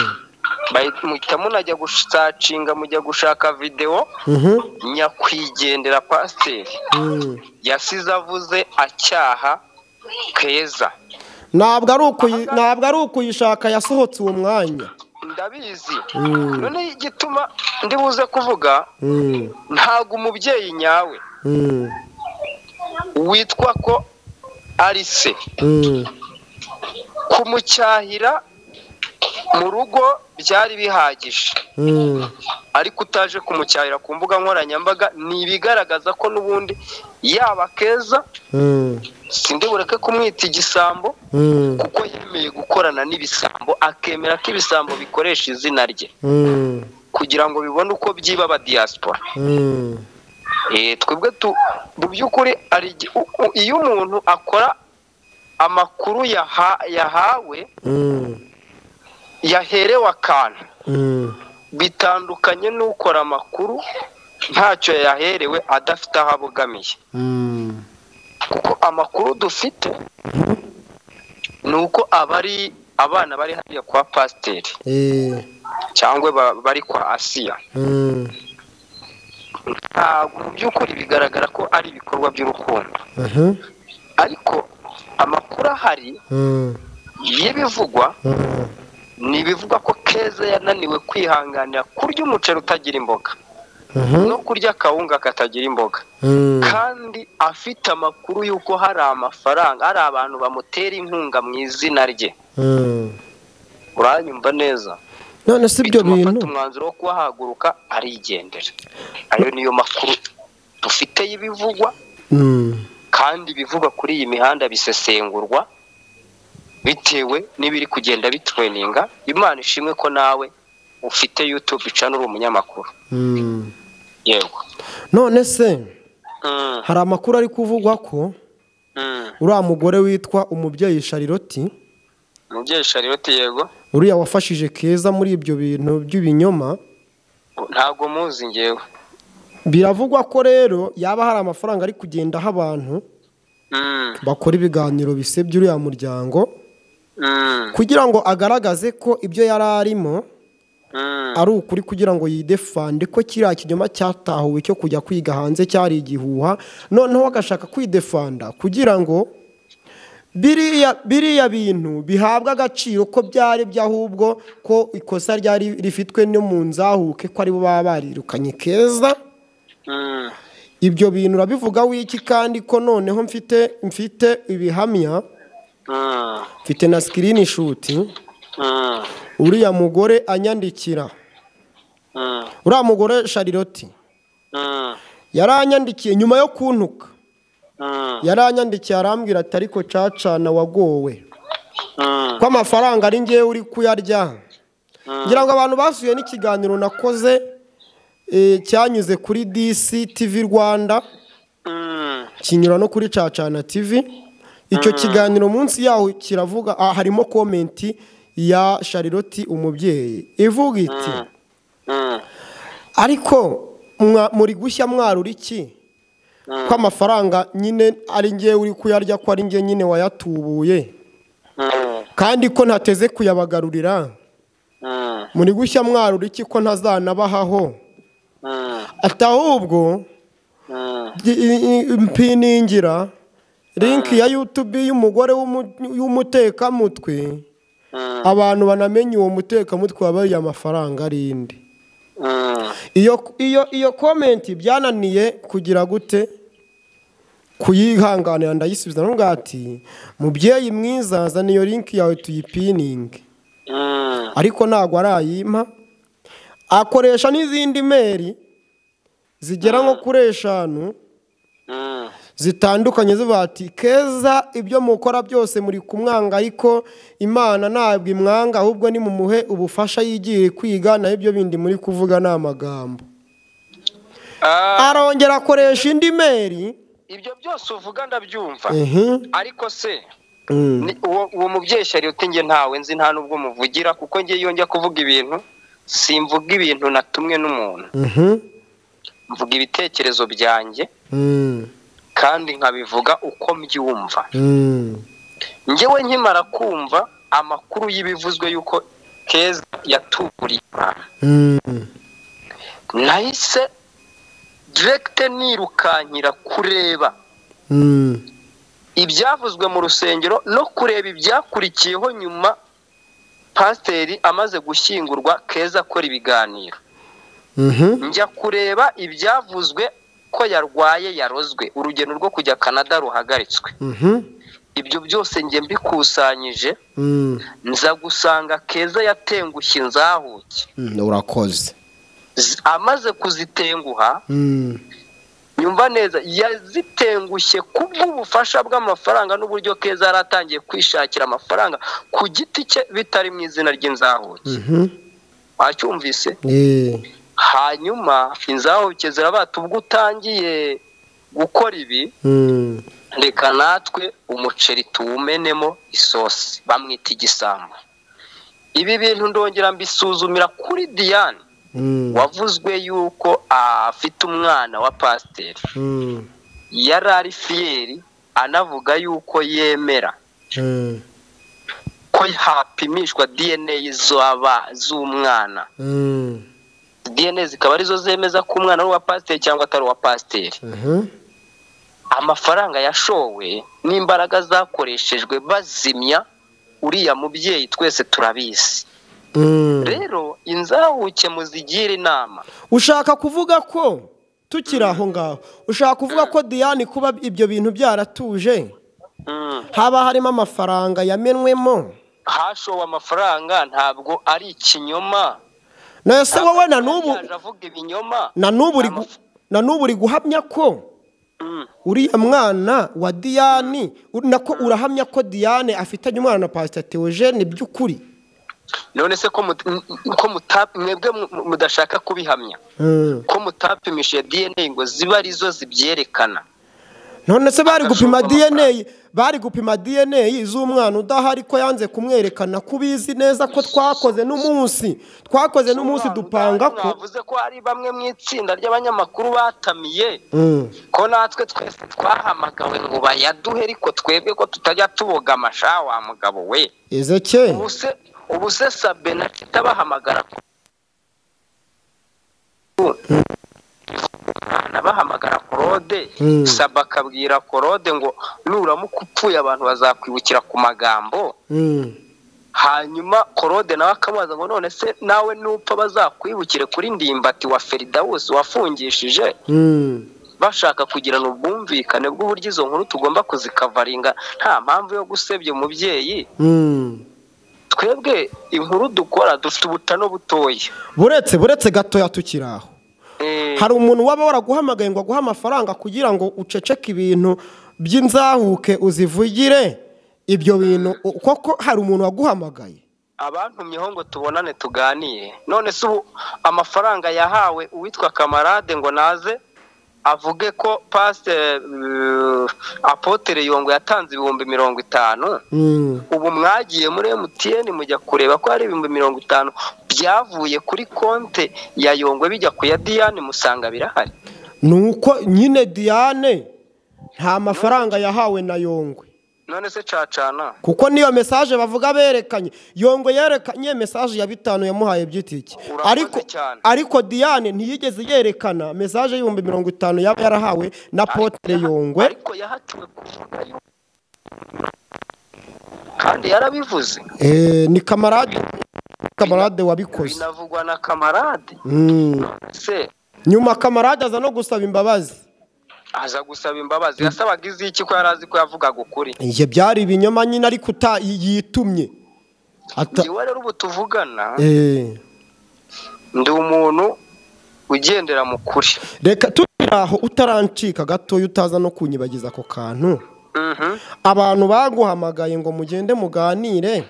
A: Bahita- muhita munajya gusacinga mujya gushaka videwo nyakwigendera pasiteri yasize avuze acyaha keza
B: ntabwo ari ukuyi- ntabwo ari ukuyishaka yasohotse uwo mwanya
A: ndabizi
B: Mm.
A: noneho igituma ndi buze kuvuga
B: Mm,
A: ntabwo umubyeyi nyawe
B: mm,
A: witwa ko ari se
B: mm.
A: kumucyahira mu rugo byari bihagije
B: Mm,
A: ariko utaje kumucyahira ku mbuga nkoranyambaga ni ibigaragaza ko n'ubundi yaba keza
B: mm,
A: sindi bureke kumwita igisambo
B: mm,
A: kuko yemeye gukorana n'ibisambo akemera ko ibisambo bikoresha izina rye
B: mm,
A: kugira ngo bibone uko byiba aba diaspora
B: mm,
A: Eh, twebwe tu mu by'ukuri hari igi- u- u- iyo umuntu akora amakuru yaha- yahawe
B: mm,
A: yaherewe akantu
B: mm.
A: bitandukanye n'ukora amakuru ntacyo yaherewe adafite aho abogamiye
B: Mm,
A: kuko amakuru dufite ni uko abari abana bari hariya kwa pasiteri
B: eh,
A: cyangwa ba- bari kwa asiya
B: mm,
A: ntabwo mu by'ukuri bigaragara ko ari ibikorwa by'urukundo
B: aha,
A: ariko amakuru ahari
B: mm,
A: y'ibivugwa
B: mm,
A: ni ibivugwa ko keza yananiwe kwihanganira kurya umuceri utagira imboga
B: aha,
A: no kurya akawunga katagira imboga
B: mm,
A: kandi afite amakuru y'uko hari amafaranga hari abantu bamutera inkunga mu izina rye
B: mm.
A: uranyumva neza
B: none si ibyo
A: bituma afata
B: bintu
A: umwanzuro wo kuba yahaguruka arigendera ayo niyo makuru dufite y'ibivugwa
B: Mm,
A: kandi ibivugwa kuri iyi mihanda bisesengurwa bitewe n'ibiri kugenda bitweninga imana ishimwe ko nawe ufite yutube cana uri umunyamakuru
B: mm.
A: yego
B: none se
A: Mm,
B: hari amakuru ari kuvugwa ko
A: mm.
B: uriya mugore witwa umubyeyi shariroti
A: umubyeyi shariyoti yego
B: uriya wafashije keza muri ibyo bintu by'ibinyoma
A: ntabwo muzi ngewe
B: biravugwa ko rero yaba hari amafaranga ari kugenda aho abantu
A: Mm,
B: bakora ibiganiro bisebya uriya muryango
A: mm,
B: kugira ngo agaragaze ko ibyo yari arimo
A: mm.
B: ari ukuri kugira ngo yidefande ko kiriya kinyoma cyatahuwe cyo kujya kwiga hanze cyari igihuha noneho agashaka kwidefanda kugira ngo biriya biriya bintu bihabwe agaciro ko byari byo ahubwo ko ikosa ryari rifitwe no mu nzahuke ko aribo baba barirukanye keza
A: Mm,
B: ibyo bintu urabivuga wiki kandi ko noneho mfite mfite ibihamya
A: mm,
B: mfite na sikirini shuti
A: mm,
B: uriya mugore anyandikira
A: mm,
B: uriya mugore shariroti
A: mm,
B: yaranyandikiye nyuma yo kuntuka
A: mm,
B: yaranyandikiye arambwira ati ariko cacana wagowe
A: mm,
B: ko amafaranga ari ngewe uri kuyarya ngira ngo abantu basuye n'ikiganiro nakoze eh, cyanyuze kuri disi tivi rwanda
A: mm.
B: kinyura no kuri cacana tv icyo kiganiro munsi yaho kiravuga ah, harimo komenti ya shariroti umubyeyi ivuga iti
A: Mm,
B: ariko mwa- muri gushya mwarura iki ko amafaranga nyine ari ngewe uri kuyarya ko ari ngewe nyine wayatubuye
A: mm,
B: kandi ko ntateze kuyabagarurira
A: mm,
B: muri gushya mwarura iki ko ntazanabahaho
A: mm,
B: ati ahubwo
A: mm,
B: i- i- i- mpiningira linki ya yutubi y'umugore w'umu- w'umutekamutwe
A: mm,
B: abantu banamenye uwo mutekamutwe wabaye amafaranga arinde
A: mm.
B: iyo iyo iyo komenti byananiye kugira gute kuyihanganira ndayisubiza nubwo ati mubyeyi mwiza zana iyo linki yawe tuyipininge
A: Mm,
B: ariko ntabwo arayimpa akoresha n'izindi meri zigera nko kuri eshanu
A: mm,
B: zitandukanye zivuga ati keza ibyo mukora byose muri kumwanga ariko imana ntabwo imwanga ahubwo nimumuhe ubufasha yigiye kwiga nayo ibyo bindi muri kuvuga ni amagambo
A: ah,
B: arongera akoresha indi meri
A: ibyo byose uvuga ndabyumva
B: ehe
A: ariko se
B: mm.
A: ni- uwo uwo mubyeyi shari uti njye ntawe nzi nta n'ubwo muvugira kuko njye iyo njya kuvuga ibintu simvuga ibintu natumwe n'umuntu
B: Mhm.
A: mvuga ibitekerezo byanjye
B: Mm.
A: kandi nkabivuga uko mbyumva
B: Mm.
A: njyewe nkimara kumva amakuru y'ibivuzwe y'uko keza yaturiye imana
B: Mm.
A: nahise direkite nirukankira kureba
B: Mm.
A: ibyavuzwe mu rusengero no kureba ibyakurikiyeho nyuma pasiteri amaze gushyingurwa keza akora ibiganiro
B: Mhm.
A: njya kureba ibyavuzwe ko yarwaye yarozwe urugendo rwo kujya canada ruhagaritswe
B: Mhm.
A: ibyo byose njye mbikusanyije
B: Mm.
A: nza gusanga keza yatengushye inzahuke
B: Mm. urakoze
A: Z- amaze kuzitenguha
B: Mm.
A: nyumva neza yazitengushye kubw'ubufasha bw'amafaranga n'uburyo keza yari atangiye kwishakira amafaranga ku giti cye bitari mu izina ry'inzahuke
B: Mhm.
A: wacyumvise
B: Eh.
A: hanyuma inzahuke zirabata ubwo utangiye gukora ibi
B: Mm.
A: reka natwe umuceri tuwumenemo isosi bamwita igisambo ibi bintu ndongera mbisuzumira kuri diane
B: Mm.
A: wavuzwe yuko afite umwana wa pasiteri
B: Mm.
A: yari ari fiyeri anavuga yuko yemera
B: Mm.
A: ko hapimishwa dna z'aba z'umwana
B: Mm.
A: dna zikaba arizo zemeza ko umwana ari uwa pasiteri cyangwa atari uwa pasiteri
B: Mhm.
A: amafaranga yashowe n'imbaraga zakoreshejwe bazimya uriya mubyeyi twese turabizi
B: Mm.
A: rero inzahuke muzigire inama
B: ushaka kuvuga ko tukiri aho ngaho ushaka kuvuga ko diane kuba ibyo bintu byaratuje
A: Mm.
B: haba harimo amafaranga yamenwemo
A: hashowe amafaranga ntabwo ari ikinyoma
B: nese wowe na n'ubu
A: Yaje avuga ibinyoma
B: na n'ubu uri gu- na n'ubu uri guhamya ko
A: Mm.
B: uriya mwana wa diane uri- nako urahamya ko diane afitanye umwana na pasita teogene by'ukuri
A: none se ko mut- m- m- ko muta- mwebwe mu- mudashaka kubihamya
B: Mm.
A: ko mutapimishije dna ngo zibe arizo zibyerekana
B: none se bari gupima
A: Agashorwa amafaranga.
B: dna bari gupima dna z'umwana udahari ko yanze kumwerekana ko ubizi neza ko twakoze n'umunsi twakoze n'umunsi dupanga ko
A: mwavuze ko hari bamwe mu itsinda ry'abanyamakuru batamiye
B: Mm.
A: ko natwe twese twahamagawe ngo bayaduhe ariko twebwe ko tutajya tuboga amasha wa mugabo we
B: ezeke
A: ubu se ubu se sabe na kita bahamagara ko Umwana bahamagara korode
B: Mm.
A: sabe akabwira korode ngo nuramuka upfuye abantu bazakwibukira ku magambo
B: Mm.
A: hanyuma korode nawe akamubaza ngo none se nawe nupfa bazakwibukire kuri ndimbati wa feridawusi wafungishije
B: Mm.
A: bashaka kugirana ubwumvikane bw'uburyo izo nkuru tugomba kuzikavaringa nta mpamvu yo gusebya umubyeyi
B: Mm.
A: twebwe inkuru dukora dufite ubutano butoya
B: buretse buretse gatoya tukiri aho
A: Eh,
B: hari umuntu waba waraguhamagaye ngo aguhe amafaranga kugira ngo uceceke ibintu by'inzahuke uzivugire ibyo bintu u- koko hari umuntu waguhamagaye
A: abantumyeho ngo tubonane tuganire none se ubu amafaranga yahawe uwitwa kamarade ngo naze avuge ko pasite apotere yongo yatanze ibihumbi mirongo itanu
B: Mm.
A: ubu mwagiye muri mtn mujya kureba ko hari ibihumbi mirongo itanu byavuye kuri konte ya yongo bijya ku ya diyane musanga birahari
B: ni uko nyine diane nta mafaranga yahawe na yongwe
A: none se cacana
B: kuko niyo mesaje bavuga berekanye yongwe yerekanye mesaje ya bitanu yamuhaye by'itike
A: Urakoze
B: ariko
A: cyane.
B: ariko diane ntiyigeze yerekana mesaje y'ibihumbi mirongo itanu yaba yarahawe na potere yongwe
A: ariko yahatiwe kuvuga yuko- kandi yarabivuze
B: Eh, ni kamarade kamarade wabikoze
A: binavugwa na kamarade
B: Mm.
A: se
B: nyuma kamarade aza no gusaba imbabazi
A: aza gusaba imbabazi yasabaga iz'iki ko yari azi ko yavugaga ukuri
B: ibyo byari ibinyoma nyine ariko uta- yitumye Ata-
A: njyewe rero ubu tuvugana
B: Eh.
A: ndi umuntu ugendera mu kuri
B: reka turi aho utarancika gatoya utaza no kunyibagiza ako kantu
A: Mhm,
B: abantu baguhamagaye ngo mugende muganire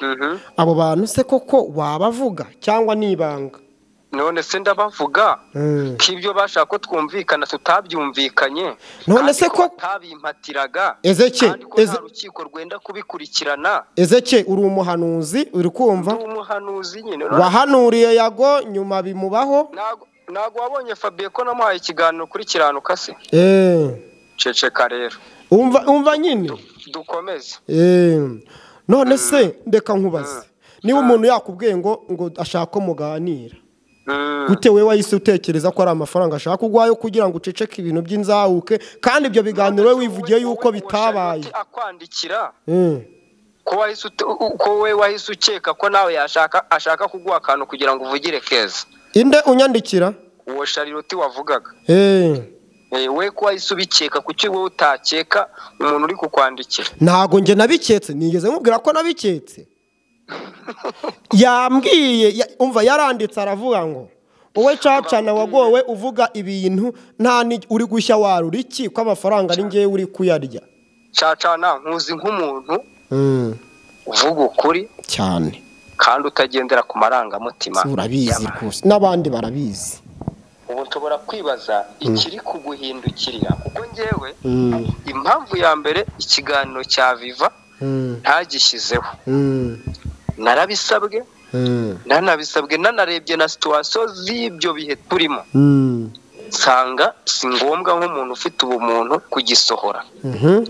A: mhm.
B: abo bantu se koko wabavuga cyangwa ni ibanga
A: none se ndabavuga
B: Mm.
A: ko ibyo bashaka ko twumvikana tutabyumvikanye
B: None se
A: kandi
B: ko-
A: batabimpatiraga
B: Ezeke,
A: kandi ko nta
B: Eze-
A: rukiko rwenda kubikurikirana
B: ezeke uri umuhanuzi uri kumva
A: ndi umuhanuzi nyine
B: wahanuriye yago nyuma bimubaho
A: ntago ntago wabonye Fabien ko namuhaye ikiganiro ukiranuka se
B: Eh,
A: ceceka rero
B: umva umva nyine
A: dukomeze
B: Eh, none se ndeka nkubaze niba umuntu yakubwiye ngo ngo ashaka ko muganira
A: Mm.
B: gute wowe wahise utekereza ko ari amafaranga ashaka ugwayo kugira ngo uceceke ibintu by'inzahuke kandi ibyo biganiro wowe wivugiye yuko
A: Wowe- wowe
B: bitabaye
A: Charlotte Akwandikira
B: Eh,
A: ko wahise ute- u- ko we wahise ukeka ko nawe yashaka ashaka kuguha akantu kugira ngo uvugire keza
B: inde unyandikira
A: uwo shariroti wavugaga
B: Eh,
A: Eh, we ko wahise ubikeka kuki wowe utakeka umuntu uri kukwandikira
B: ntago njye nabiketse nigeze nkubwira ko nabiketse yambwiye ya- umva yaranditse aravuga ngo wowe cacana wagowe uvuga ibintu nta ni- uri gushya warura iki ko amafaranga ari ngewe uri kuyarya
A: cacana nkuzi nk'umuntu
B: Mm,
A: uvuga ukuri
B: cyane
A: kandi utagendera ku marangamutima
B: urabizi
A: y'abantu.
B: rwose n'abandi barabizi
A: ubu nshobora kwibaza ikiri kuguhindukirira kuko ngewe
B: Mm,
A: impamvu ya mbere ikiganiro cya viva
B: mm,
A: ntagishyizeho
B: mm,
A: narabisabwe
B: mm,
A: nanabisabwe nanarebye na situwasiyo z'ibyo bihe turimo
B: mm,
A: nsanga si ngombwa nk'umuntu ufite ubumuntu kugisohora
B: mhm,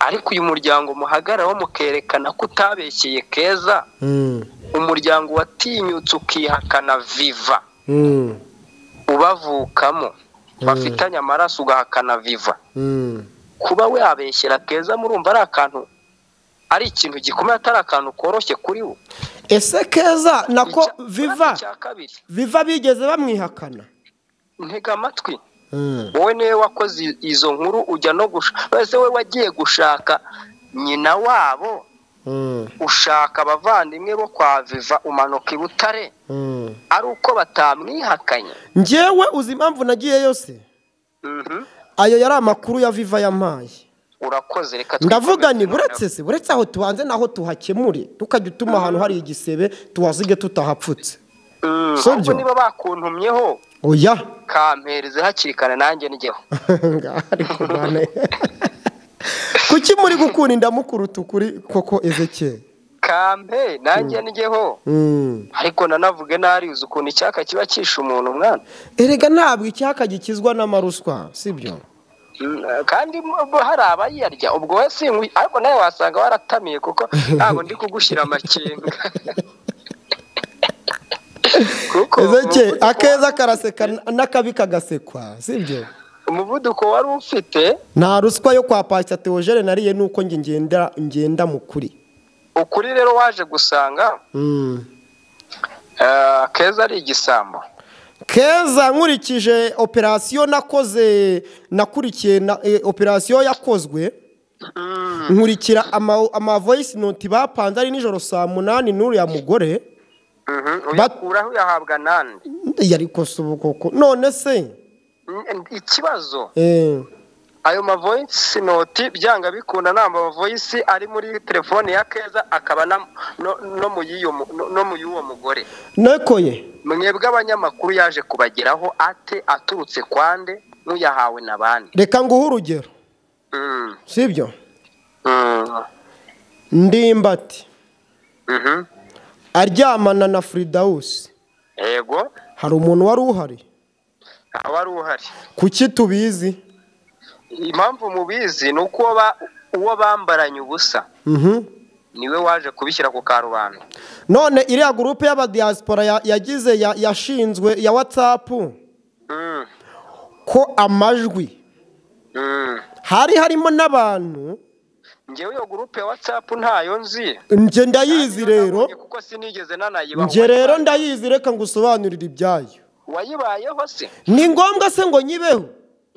A: ariko uyu muryango muhagararaho mukerekana ko utabekeye keza
B: mm,
A: umuryango watinyutse ukihakana viva
B: mm,
A: ubavukamo bafitanye amaraso ugahakana viva
B: mm.
A: kuba wabeshyira keza murumva ari akantu ari ikintu gikomeye atari akantu koroshye kuri wo
B: ese keza nako
A: Icya-
B: viva
A: icya kabiri
B: viva bigeze bamwihakana
A: ntega amatwi
B: Mm,
A: wowe niwe wakoze i- izo nkuru ujya no gushaka ese wowe wagiye gushaka nyina wabo
B: mm,
A: ushaka abavandimwe bo kwa viva umanuka i butare
B: mm.
A: ari uko batamwihakanye
B: njyewe uzi impamvu nagiye yose
A: Mhm.
B: ayo yari amakuru ya viva yampaye
A: urakoze reka
B: ndavuga
A: twikomeze
B: ni
A: noneho.
B: buretse se buretse aho tubanze naho tuhakemure tukajya utuma ahantu hari igisebe tuhasige tutahapfutse
A: Mm,
B: Sibyo?
A: ahubwo niba bakuntumyeho
B: oya
A: kampereze hakiri kare nanjye njyeho
B: ngaha ari kurwana kuki muri gukunda indamukuru tukuri koko ezekeye
A: kampe nanjye njyeho
B: Mm.
A: ariko nanavuge narize ukuntu icyaka kiba cyishe umuntu mwana
B: erega ntabwo icyaka gikizwa n'amaruswa sibyo
A: Mm, kandi mu- bo hari abayarya ubwo we sinkwi ariko nawe wasanga waratamiye kuko ntabwo ndi kugushyira amakenga kuko
B: ezekeye
A: umuvuduko-
B: akeza karaseka n'akabi kagasekwa sibyo
A: umuvuduko wari ufite
B: nta ruswa yo kwa pasita teogene nariye nuko njye ngenda ngenda mu kuri
A: ukuri rero waje gusanga
B: Mm.
A: eh, keza ari igisambo
B: keza nkurikije operasiyo nakoze nakurikiye na eh, operasiyo yakozwe nkurikira ama- amavoyisi noti bapanze ari nijoro saa munani n'uriya mugore
A: Mhm,
B: But-
A: uyakuraho uyahabwa nande
B: yari kosa ubu koko none se
A: Mm, ikibazo
B: eh,
A: ayo mavoyisi noti byanga bikunda nta mavoyisi ari muri telefone ya keza akaba na- no- no mu y'iyo mu- no- no mu y'uwo mugore
B: nekoye
A: mwebwe abanyamakuru yaje kubageraho ate aturutse kwande nk'uyahawe na bande
B: reka nguhe urugero
A: Mm,
B: sibyo
A: mm,
B: ndimbati
A: mhm.
B: aryamana na firidawusi
A: yego
B: hari umuntu wari uhari
A: aba ari uhari
B: kuki tubizi
A: impamvu mubizi ni uko ba- uwo bambaranye ubusa
B: Mhm.
A: niwe waje kubishyira ku karubanda
B: none iriya gurupe y'abadiyasipora ya- yagize ya- yashinzwe ya watsapu
A: Mm,
B: ko amajwi
A: mm.
B: hari harimo n'abantu
A: njyewe iyo gurupe ya watsapu ntayo nzi
B: njye ndayizi rero
A: kuko sinigeze nanayibaho
B: njye rero ndayizi reka ngusobanurire ibyayo
A: wayibayeho se
B: ni ngombwa se ngo nyibeho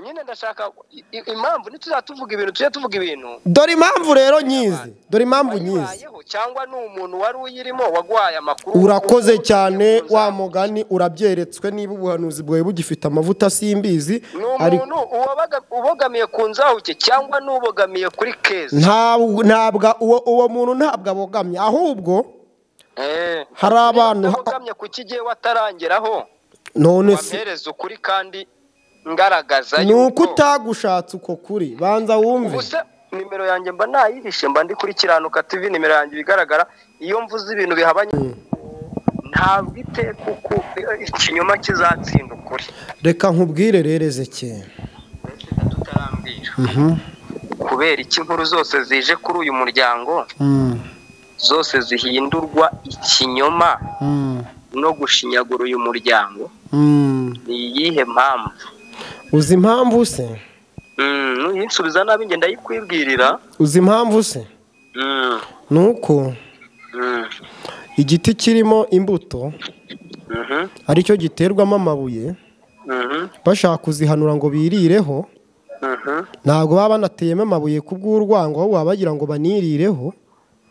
A: nyine ndashaka i- i- impamvu ntituzajya tuvuga ibintu tujye tuvuga ibintu
B: dore impamvu rero nyizi dore impamvu nyizi
A: wayibayeho cyangwa ni umuntu wari uyirimo waguhaye amakuru
B: urakoze cyane
A: Uzamuye.
B: wa mugani urabyeretswe niba ubuhanuzi bwawe bugifite amavuta simbizi
A: ni
B: ariko
A: umuntu uwabaga- ubogamiye ku nzahuke cyangwa n'ubogamiye kuri keza
B: ntabwo ntabwo uwo uwo muntu ntabwo abogamye ahubwo hari abantu
A: ugamye ku kigiye watarangeraho
B: none se
A: wampereza ukuri kandi ngaragaza
B: ni uko utagushatse uko kuri banza wumve
A: gusa nimero yanjye mba nayirishe mba ndi kuri kiranuka tv nimero yanjye ibigaragara iyo mvuze ibintu bihabanye ntabwo ite kuko ikinyoma kizatsinda ukuri
B: reka nkubwire rerezekeye
A: tutarambwira kubera iki inkuru zose zije kuri uyu muryango zose zihindurwa ikinyoma no gushinyagura uyu muryango ni iyihe mpamvu
B: uzi impamvu se
A: Mm, nuyinsubiza nabi ngenda ndayikwibwirira
B: uzi impamvu se
A: Mm,
B: ni uko
A: mm,
B: igiti kirimo imbuto
A: mhm,
B: aricyo giterwamo amabuye
A: mhm,
B: bashaka kuzihanura ngo birireho
A: mhm,
B: ntabwo baba banateyemo amabuye ku bw'urwango ahubwo baba bagira ngo banirireho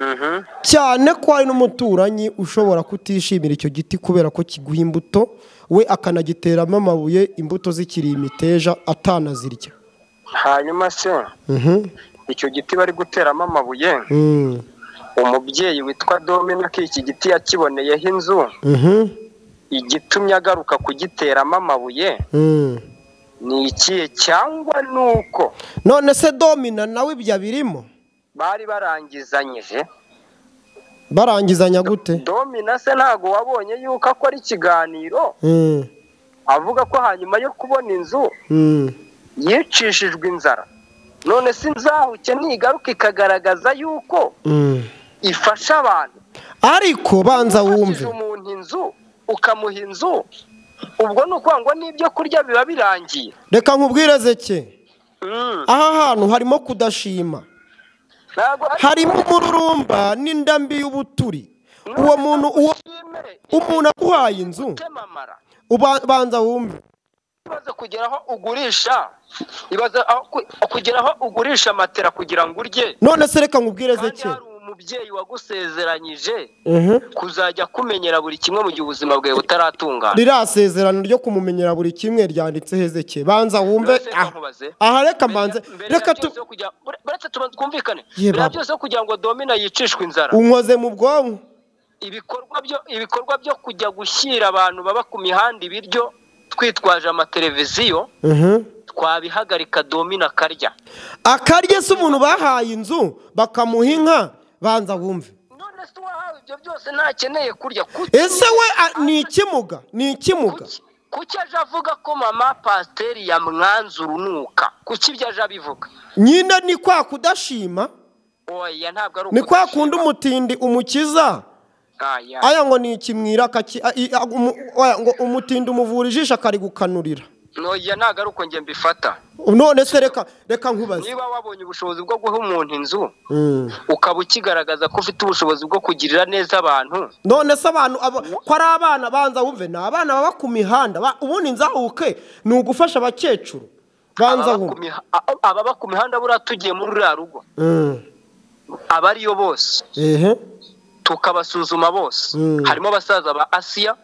A: mhm,
B: cyane ko hari n'umuturanyi ushobora kutishimira icyo giti kubera ko kiguha imbuto we akanagiteramo amabuye imbuto zikiri imiteja atanazirya
A: hanyuma se
B: Mhm.
A: icyo giti bari guteramo amabuye
B: Mm.
A: umubyeyi witwa dominaki iki giti yakiboneyeho inzu
B: Mhm.
A: igitumye agaruka kugiteramo amabuye
B: Mm.
A: ni ikihe cyangwa ni uko
B: none se domina nawe ibyo abirimo
A: bari barangizanyije
B: barangizanya gute
A: domina se ntabwo wabonye yuko akora ikiganiro
B: Mm.
A: avuga ko hanyuma yo kubona inzu
B: Mm.
A: yicishijwe inzara none se inzahuke ntigaruka ikagaragaza yuko
B: Mm.
A: ifasha abantu
B: ariko banza wumve
A: Ufashije umuntu inzu ukamuha inzu ubwo ni ukuvuga ngo n'ibyo kurya biba birangiye
B: reka nkubwire zeke
A: Mm,
B: aha hantu harimo kudashima
A: ntabwo ari-
B: harimo umururumba n'indambi y'ubuturi uwo muntu uwo
A: ushimire
B: umuntu akuhaye inzu
A: utemamara
B: uba- banza wumve
A: ibaze kugera aho ugurisha ibaze aho ku- kugera aho ugurisha matera kugira ngo urye
B: none se reka nkubwire
A: kandi
B: zeke
A: hari umubyeyi wagusezeranyije
B: Mhm.
A: kuzajya kumenyera buri kimwe mu gihe ubuzima bwawe butaratungana
B: ririya sezerano ryo kumumenyera buri kimwe ryanditse hezeke banza wumve
A: None se reka
B: aha.
A: nkubaze.
B: aha reka mbanze
A: Mbere ya- mbere ya
B: reka tu
A: byose yo kugira- ure- uretse tubanze twumvikane
B: Ye,
A: mbere ya
B: baba.
A: byose yo kugira ngo domina yicishwe inzara
B: unkoze mu bwonko
A: ibikorwa byo ibikorwa byo kujya gushyira abantu baba ku mihanda ibiryo twitwaje amateleviziyo
B: Mhm.
A: twabihagarika domina akarya
B: akarye se umuntu bahaye inzu bakamuha inka banza wumve
A: none se uwahawe ibyo byose ntakeneye kurya kuki
B: ese we a- ni ikimuga ni ikimuga
A: kuki- kuki aje avuga ko mama pasiteri yamwanze urunuka kuki ibyo aje abivuga
B: nyine ni kwa kudashima
A: oya ntabwo ari
B: ni kwa kundi
A: ukudashima.
B: umutindi umukiza
A: Aya.
B: aya ngo ni ikimwira akaki- a- i- a- umu- oya, ngo umutindi umuvura ijisho akarigukanurira
A: oya ntabwo ari uko njye mbifata
B: none se reka reka nkubaze
A: niba wabonye ubushobozi bwo guha umuntu inzu
B: Mm.
A: ukaba ukigaragaza ko ufite ubushobozi bwo kugirira neza abantu
B: none se abantu aba- ko ari abana banza wumve ni abana baba ku mihanda ba- ubundi nzahuke ni ugufasha abakecuru banza
A: ababa ku
B: wumve
A: miha- a- ababa ku mihanda buriya tugiye muri ruriya rugo
B: Mm.
A: aba ariyo bose
B: ehe
A: tukabasuzuma bose
B: Mm.
A: harimo abasaza ba asiya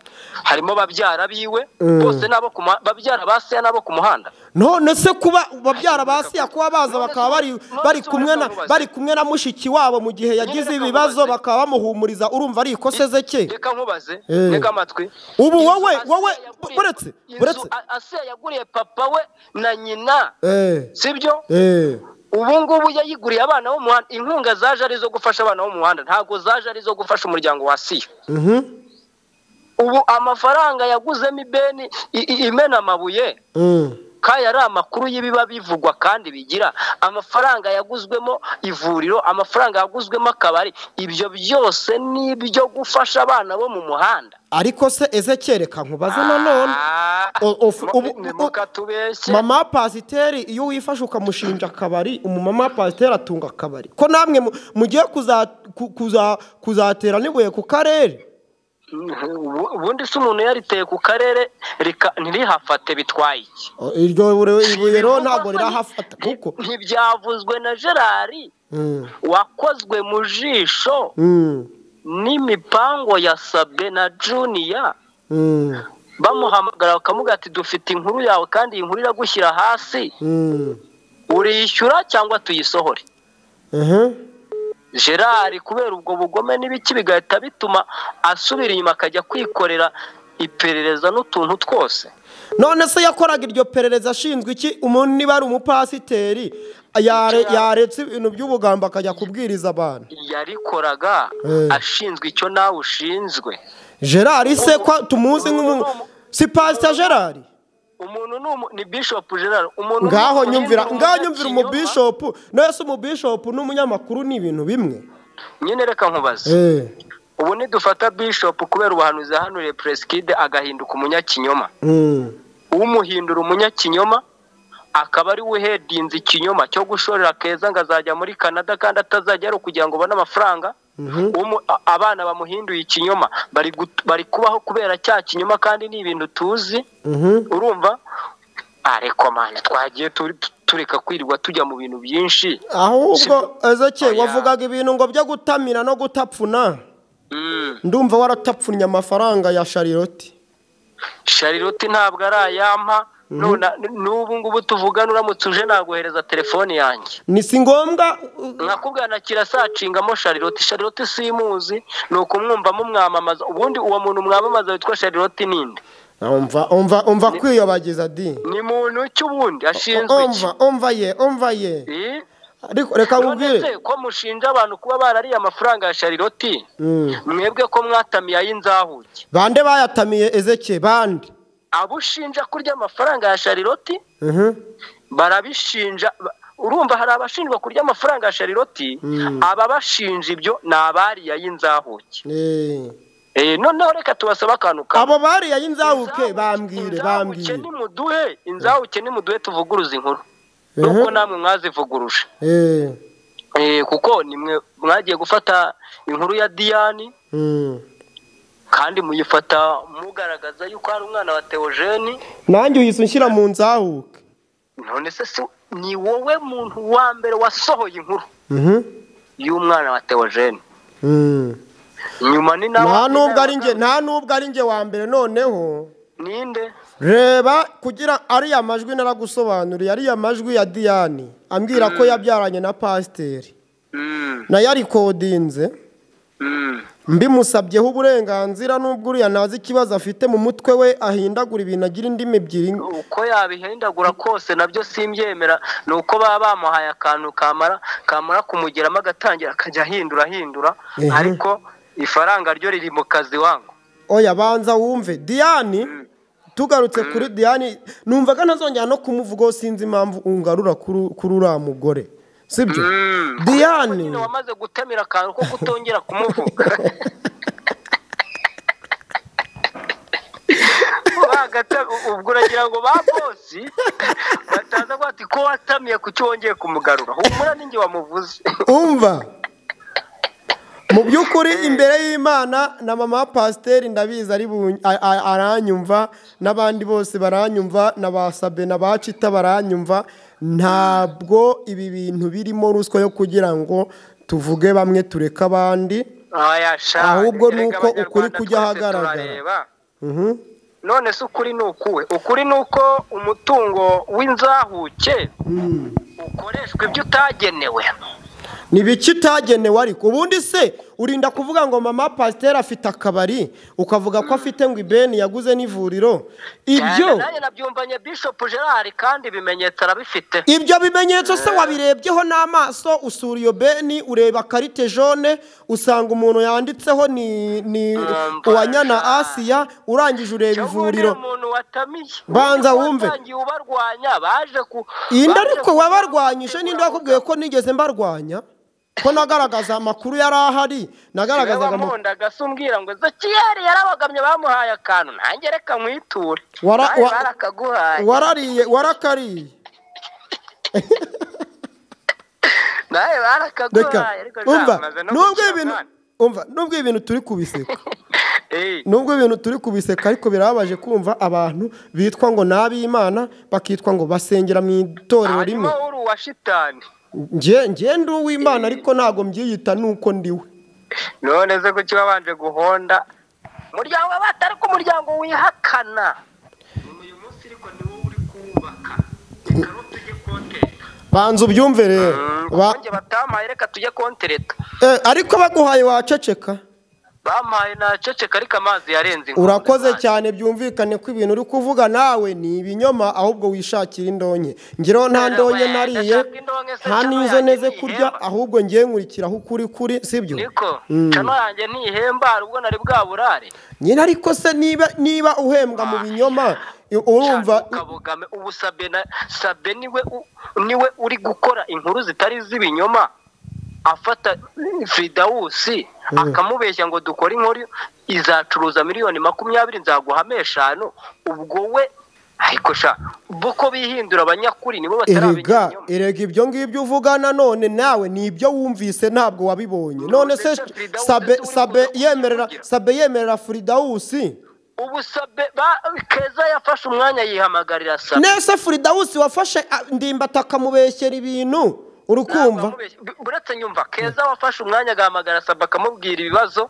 A: harimo babyara biwe
B: Mm.
A: bose n'abo ku muha- babyara ba asiya n'abo ku muhanda
B: none se kuba babyara ba siya kuba baza bakaba bari bari kumwe na bari kumwe na mushiki wabo mu gihe yagize ibibazo bakaba bamuhumuriza urumva ari ikosa ze ke
A: reka nkubaze
B: Eh.
A: reka amatwi
B: Ubu
A: Inzu
B: wowe-
A: Asiya
B: wowe-
A: yaguriye-
B: buretse-
A: inzu
B: buretse.
A: A- asiya yaguriye papa we na nyina
B: eh
A: sibyo
B: eh
A: ubu ngubu yayiguriye abana bo mu muhanda inkunga zaje ari izo gufasha abana bo mu muhanda ntabwo zaje ari izo gufasha umuryango wa asiya
B: mhm
A: ubu amafaranga yaguzemo ibeni i- i- imena amabuye
B: mm.
A: kaya ari amakuru y'ibiba bivugwa kandi bigira amafaranga yaguzwemo ivuriro amafaranga yaguzwemo akabari ibyo byose ni ibyo gufasha abana bo mu muhanda
B: ariko se eze kereka nkubaze nanone
A: Ah,
B: O- ofu-
A: mu-
B: ubu-
A: ni
B: ubu-
A: mukatubeshye
B: mama pasiteri iyo wifashe ukamushinja akabari umumama pasiteri atunga akabari ko namwe mu- mugiye kuza- ku- kuza- kuzatera n'ibuye ku karere
A: Ubu- ubundi se umuntu yariteye ku karere rika- ntirihafate bitwaye iki
B: iryo ibuye rero ntabwo rirahafata kuko
A: ntibyavuzwe na gerari
B: Mm.
A: wakozwe mu jisho
B: Mm.
A: n'imipango ya sabe na juniya
B: Mm.
A: bamuhamagara bakamuga ati dufite inkuru yawe kandi iyi nkuru iragushyira hasi
B: Mm.
A: uriyishyura cyangwa tuyisohore
B: Mhm.
A: gerard kubera ubwo bugome n'ibiki bigahita bituma asubira inyuma akajya kwikorera iperereza n'utuntu twose
B: none se yakoraga iryo perereza ashinzwe iki umuntu niba ari umupasiteri yare- yaretse ibintu by'ubugambo akajya kubwiriza abantu
A: yarikoraga
B: Eh.
A: ashinzwe icyo nawe ushinzwe
B: gerard se ko tumuzi nk'umuntu si pasita gerard
A: umuntu ni umu- ni bishop gerard umuntu
B: ngaho
A: ni-
B: nyumvira
A: ni
B: ngaho nyumvira
A: umunyakinyoma.
B: umubishopu nawe se umubishopu n'umunyamakuru ni ibintu bimwe
A: nyine reka nkubaze
B: Eh,
A: ubu nidufata bishop kubera ubuhanuzi yahanuriye presikide agahinduka umunyakinyoma
B: mm.
A: umuhindura umunyakinyoma akaba ari we uhedinze ikinyoma cyo gushorera keza ngo azajya muri canada kandi atazajya ari ukugira ngo ubone amafaranga Umu- a- abana bamuhinduye ikinyoma bari gut- bari kubaho kubera cya kinyoma kandi ni ibintu tuzi
B: Mhm.
A: urumva ariko mani twagiye turi- tureka kwirirwa tujya mu bintu byinshi
B: ahubwo ezeke
A: Oya.
B: wavugaga ibintu ngo byo gutamira no gutapfuna
A: Mm.
B: ndumva waratapfunye amafaranga ya shariroti
A: sharilote ntabwo ari ayampa none n'ubu ngubu tuvugana uramutse uje naguhereza telefone yanjye
B: ni si ngombwa uh,
A: nkakubwira na kirasacingamo sharilote sharilote simuzi ni ukumwumvamo mwamamaza ubundi uwo muntu mwamamaza witwa sharilote ninde
B: umva umva umva kwiyobagiza di
A: ni muntu ki ubundi ashinzwe iki
B: umva umva ye umva ye
A: Eh?
B: ariko reka
A: none
B: nkubwire
A: se ko mushinja abantu kuba barariye amafaranga ya sharilote
B: Mm.
A: mwebwe ko mwatamiye ay'inzahuke
B: bande bayatamiye ezeke bande
A: abo ushinja kurya amafaranga ya sharilote
B: Mhm.
A: barabishinja ba- urumva hari abashinjwa kurya amafaranga ya shariroti
B: Mm.
A: ababashinja ibyo ni abariya y'inzahuke
B: Eh.
A: Eh, noneho reka tubasabe akantu kamwe
B: abo bariya y'inzabuke
A: Inzahuke-
B: bambwire
A: inzahuke
B: bambwire
A: nimuduhe inzahuke nimuduhe tuvuguruze inkuru nuko namwe mwazivuguruje
B: Eh.
A: Eh, kuko nimwe mwagiye gufata inkuru ya diyani
B: Mm.
A: kandi muyifata mugaragaza yuko hari umwana wa teogeni
B: nanjye uhise unshyira mu nzahuke
A: none se si- ni wowe muntu wa mbere wasohoye inkuru
B: Mhm.
A: y'umwana wa teogeni
B: Mm.
A: nyuma ni nawe
B: nta nubwo ari njye nta nubwo ari njye wa mbere noneho
A: ninde
B: reba kugira ariya majwi naragusobanuriye ariya majwi ya diyani ambwira ko yabyaranye na pasiteri
A: Mm,
B: nayo arikodinze
A: mm,
B: mbimusabyeho uburenganzira n'ubwo uriya ntazi ikibazo afite mu mutwe we ahindagura ibintu agira indimi ebyiri
A: uko yabihindagura kose nabyo simbyemera ni uko baba bamuhaye akantu kamara kamara kumugeramo agatangira akajya ahindura ahindura
B: Mhm.
A: ariko ifaranga ryo riri mu kazi wangu
B: oya banza wumve diyani tugarutse kuri diyani numvaga ntazongera no kumuvugaho sinzi impamvu ungarura kuri kuri uriya mugore sibyo
A: Mm.
B: diyani
A: nyine wamaze gutamira akantu ko kutongera kumuvuga Bagata- ubwo uragira ngo ba bosi bataza kuvuga ati ko watamiye kuki wongeye kumugarura humura ninjye wamuvuze
B: umva mu by'ukuri imbere y'imana na mama wa pasiteri ndabizi ari bu- a- a- aranyumva n'abandi bose baranyumva na ba sabe na ba cita baranyumva ntabwo ibi bintu birimo ruswa yo kugira ngo tuvuge bamwe tureke abandi
A: Aya, sha,
B: Ahubwo
A: erega
B: nuko ukuri
A: Abanyarwanda
B: kujya
A: twese
B: ahagaragara.
A: turareba.
B: Mhm.
A: none se ukuri ni ukuwe ukuri ni uko umutungo w'inzahuke ukoreshwa ibyo utagenewe
B: ni biki utagenewe ariko ubundi se urinda kuvuga ngo mama pasiteri afite akabari ukavuga ko afite ngo ibeni yaguze n'ivuriro ibyo
A: nanjye nabyumvanye bishop gerard kandi ibimenyetso arabifite
B: ibyo bimenyetso se wabirebyeho n'amaso usura iyo beni ureba karite jone usanga umuntu yanditseho ni ni
A: Umva,
B: uwanyana
A: sha.
B: asiya urangije ureba
A: Cyangwa
B: ivuriro
A: undi umuntu watamiye
B: Banza
A: Undi
B: wumve.
A: watangiye ubarwanya baje ku
B: iyi nda
A: baje
B: ariko
A: ku-
B: wabarwanyije ninde wakubwiye ko nigeze mbarwanya ko nagaragaza amakuru yari ahari
A: Niwe
B: nagaragazaga amakuru
A: wamundaga se umbwira ngo zekiyeri yarabagamye bamuhaye akantu nanjye reka mwiture
B: Wara-
A: Bari
B: wa-
A: barakaguhaye
B: warariye warakariye
A: nawe
B: reka
A: barakaguhaye ariko
B: umva
A: byamaze no
B: nubwo
A: gukira
B: ibintu
A: mwana.
B: umva nubwo ibintu turi kubiseka
A: Eh,
B: nubwo ibintu turi kubiseka ariko birababaje kumva abantu bitwa ngo ni ab'imana bakitwa ngo basengera mu itorero rimwe
A: harimo uri uwa shitani
B: nge nge ndi uw'imana ariko ntabwo mbyiyita nuko ndiwe
A: none se kuki wabanje guhonda umuryango w'abata ariko umuryango wihakana uyu munsi ariko ni wowe uri kuwubaka reka n'utujye koteka
B: banza ubyumve rero Ba-
A: kubonye batampaye reka tujye kontereta
B: Eh, ariko baguhaye waceceka
A: bampaye naceceka ariko amazi yarenze inkombe
B: urakoze
A: nanjye.
B: cyane byumvikane ko ibintu uri kuvuga nawe ni ibinyoma ahubwo wishakira indonke ngeraho nta ndonke nariye nta nizo neze kurya ahubwo ngiye nkurikira aho ukuri kuri sibyo
A: niko cano yanjye ntihemba hari ubwo nari bwaburare
B: nyine ariko se niba niba uhembwa mu binyoma i- urumva
A: Cyane ukabogame ubu sabe na sabe niwe u- niwe uri gukora inkuru zitari z'ibinyoma afata fridawusi akamubeshya ngo dukore inkuru izacuruza miliyoni makumyabiri nzaguhame eshanu ubwo we ariko sha bo ko bihindura abanyakuri nibo batarabigera
B: erega
A: inyuma.
B: erega ibyo ngibyo uvuga nanone nawe ni ibyo wumvise ntabwo wabibonye none se
A: Ndetse Fridausi
B: sabe
A: se uri
B: sabe
A: kuza kuvugira.
B: yemerera sabe yemerera fridawusi
A: ubu sabe ba- keza yafashe umwanya yihamagarira sabe
B: nese fridawusi wafashe ah, ndimbati akamubeshyera ibintu uri kumva
A: Ntabwo uretse nyumva keza wafashe umwanya agahamagara saba akamubwira ibibazo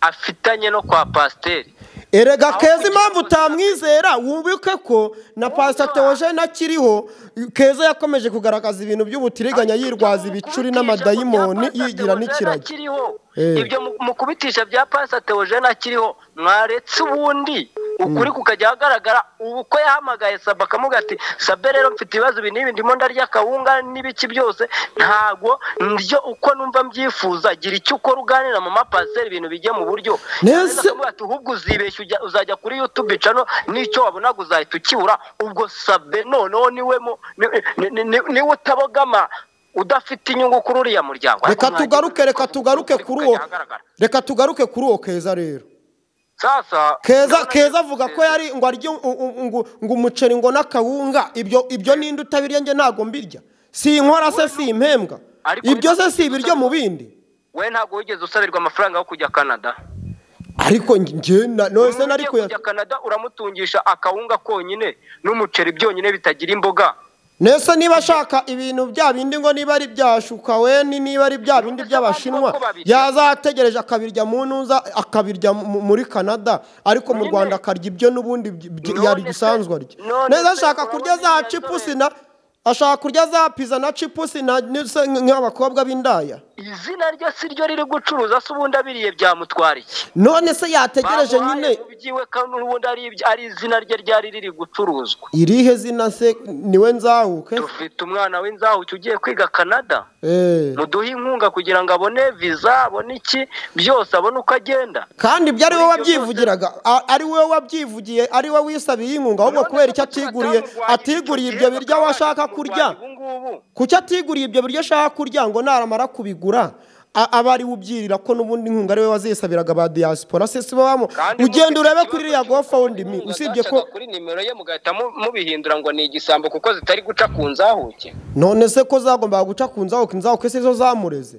A: afitanye no kwa pasiteri
B: erega
A: Aho
B: keza
A: kugira
B: impamvu
A: ngo-
B: utamwizera wubike ko na pasita teogene akiriho keza yakomeje kugaragaza ibintu by'ubutiriganya yirwaza ibicuri n'amadayimoni yigira n'ikiragi
A: akiriho
B: Eh.
A: ibyo mu- mu kubitisha bya pasita teogene akiriho mwaretse ubundi ukuri kukajya ahagaragara ubu ko yahamagaye saba akamubwira ati sabe rero mfite ibibazo ibi n'ibi ndimo ndarya akawunga n'ibiki byose ntabwo ndyo uko numva mbyifuza gira icyo ukora uganira mama pasiteri ibintu bijye mu buryo
B: Nese-
A: Yarangiza akavuga ati ahubwo uzibeshya ujya- uzajya kuri yutube cano n'icyo wabonaga uzahita ukibura ubwo sabe noneho niwe mu- ni- ni- ni- ni- niwe utabogama udafite inyungu kuri uriya muryango
B: reka tugaruke reka tugaruke kuri uwo reka tugaruke kuri uwo keza rero
A: sasa
B: keza
A: ndabona-
B: keza avuga ko yari ngo arye u- u- ngo ngo umuceri ngo n'akawunga ibyo ibyo ninde utabirya njye ntabwo mbirya si inkora se si impembwa
A: Ariko
B: ibyo se
A: biba-
B: si ibiryo mu bindi
A: we ntabwo wigeze usabirwa amafaranga yo kujya canada
B: ariko njye na- no se nari
A: Ugiye
B: kuya
A: kujya canada uramutungisha akawunga konyine n'umuceri byonyine bitagira imboga
B: nese niba ashaka ibintu bya bindi ngo niba ari bya shukaweni niba ari bya bindi by'abashinwa
A: Ko babirya.
B: yazategereje akabirya mu ntuza akabirya mu- muri canada ariko mu
A: Nyine.
B: rwanda akarya ibyo n'ubundi by- by-
A: None
B: yari
A: se-
B: bisanzwe arya
A: none se
B: neza ashaka
A: urabona
B: kurya za
A: iriya
B: cipusi
A: nzobere?
B: na ashaka kurya za piza na cipusi na n'se nk'abakobwa b'indaya
A: izina rye si ryo riri gucuruza se ubundi abiriye byamutwara iki
B: none se yategereje
A: Bamuhaye
B: nyine
A: mu byiwe kandi ubundi ari ibyo- ari izina rye ryari riri gucuruzwa
B: irihe zina se niwe nzahuke
A: dufite umwana w'inzahuke ugiye kwiga canada
B: Eh.
A: muduhe inkunga kugira ngo abone viza abone iki byose abone uko agenda
B: kandi ibyo ari wowe
A: Muri ibyo
B: wabyivugiraga a- ari wowe wabyivugiye ari wowe wisabiye inkunga ahubwo
A: None
B: kubera
A: se
B: icyo
A: kuki
B: atiguriye
A: batamurwanya
B: atiguriye
A: icyo
B: ibyo
A: gihe
B: biryo
A: bakaba
B: we ashaka
A: bakimurwanya
B: kurya
A: ubungubu?
B: kuki atiguriye ibyo biryo ashaka kurya ngo naramara kubigura a- aba ari we ubyirira ko n'ubundi inkunga ari we wazisabiraga ba diaspora se si babamo
A: Kandi
B: ugenda
A: mufite
B: urebe
A: ikibazo
B: kuri iriya
A: cy'uko
B: gofawundi
A: inkunga
B: usibye ko
A: zacaga kuri nimero ye mugahita mu- mubihindura ngo ni igisambo kuko zitari guca ku nzahuke
B: none se ko zagombaga guca ku nzahuke inzahuke si zo zamureze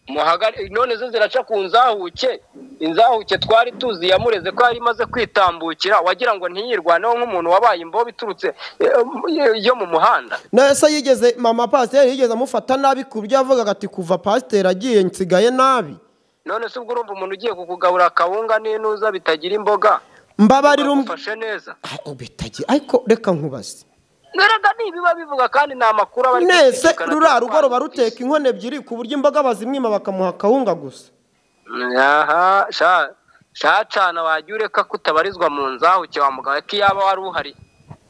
A: muhagare none zo ziraca ku nzahuke inzahuke twari tuzi yamureze ko yari imaze kwitambukira wagira ngo ntiyirwaneho nk'umuntu wabaye imbobe iturutse eh, yo mu muhanda
B: nese yigeze mama pasiteri yigeze amufata nabi ku buryo yavugaga ati kuva pasiteri agiye nsigaye nabi
A: none se ubwo urumva umuntu ugiye kukugaburira akawunga n'inuza bitagira imboga
B: mbabarira um-
A: ufashe neza
B: Ah, bitagira ariko reka nkubaze
A: ngarega nibiba bivuga kandi ni amakuru aba ari
B: nese
A: gucicikana
B: ruriya
A: cyane.
B: rugo ruba ruteka inkono ebyiri ku buryo imboga bazimwima bakamuha akawunga gusa
A: aha sha sha cana wajya ureka ko utabarizwa mu nzahuke wa mugabo ko iyaba wari uhari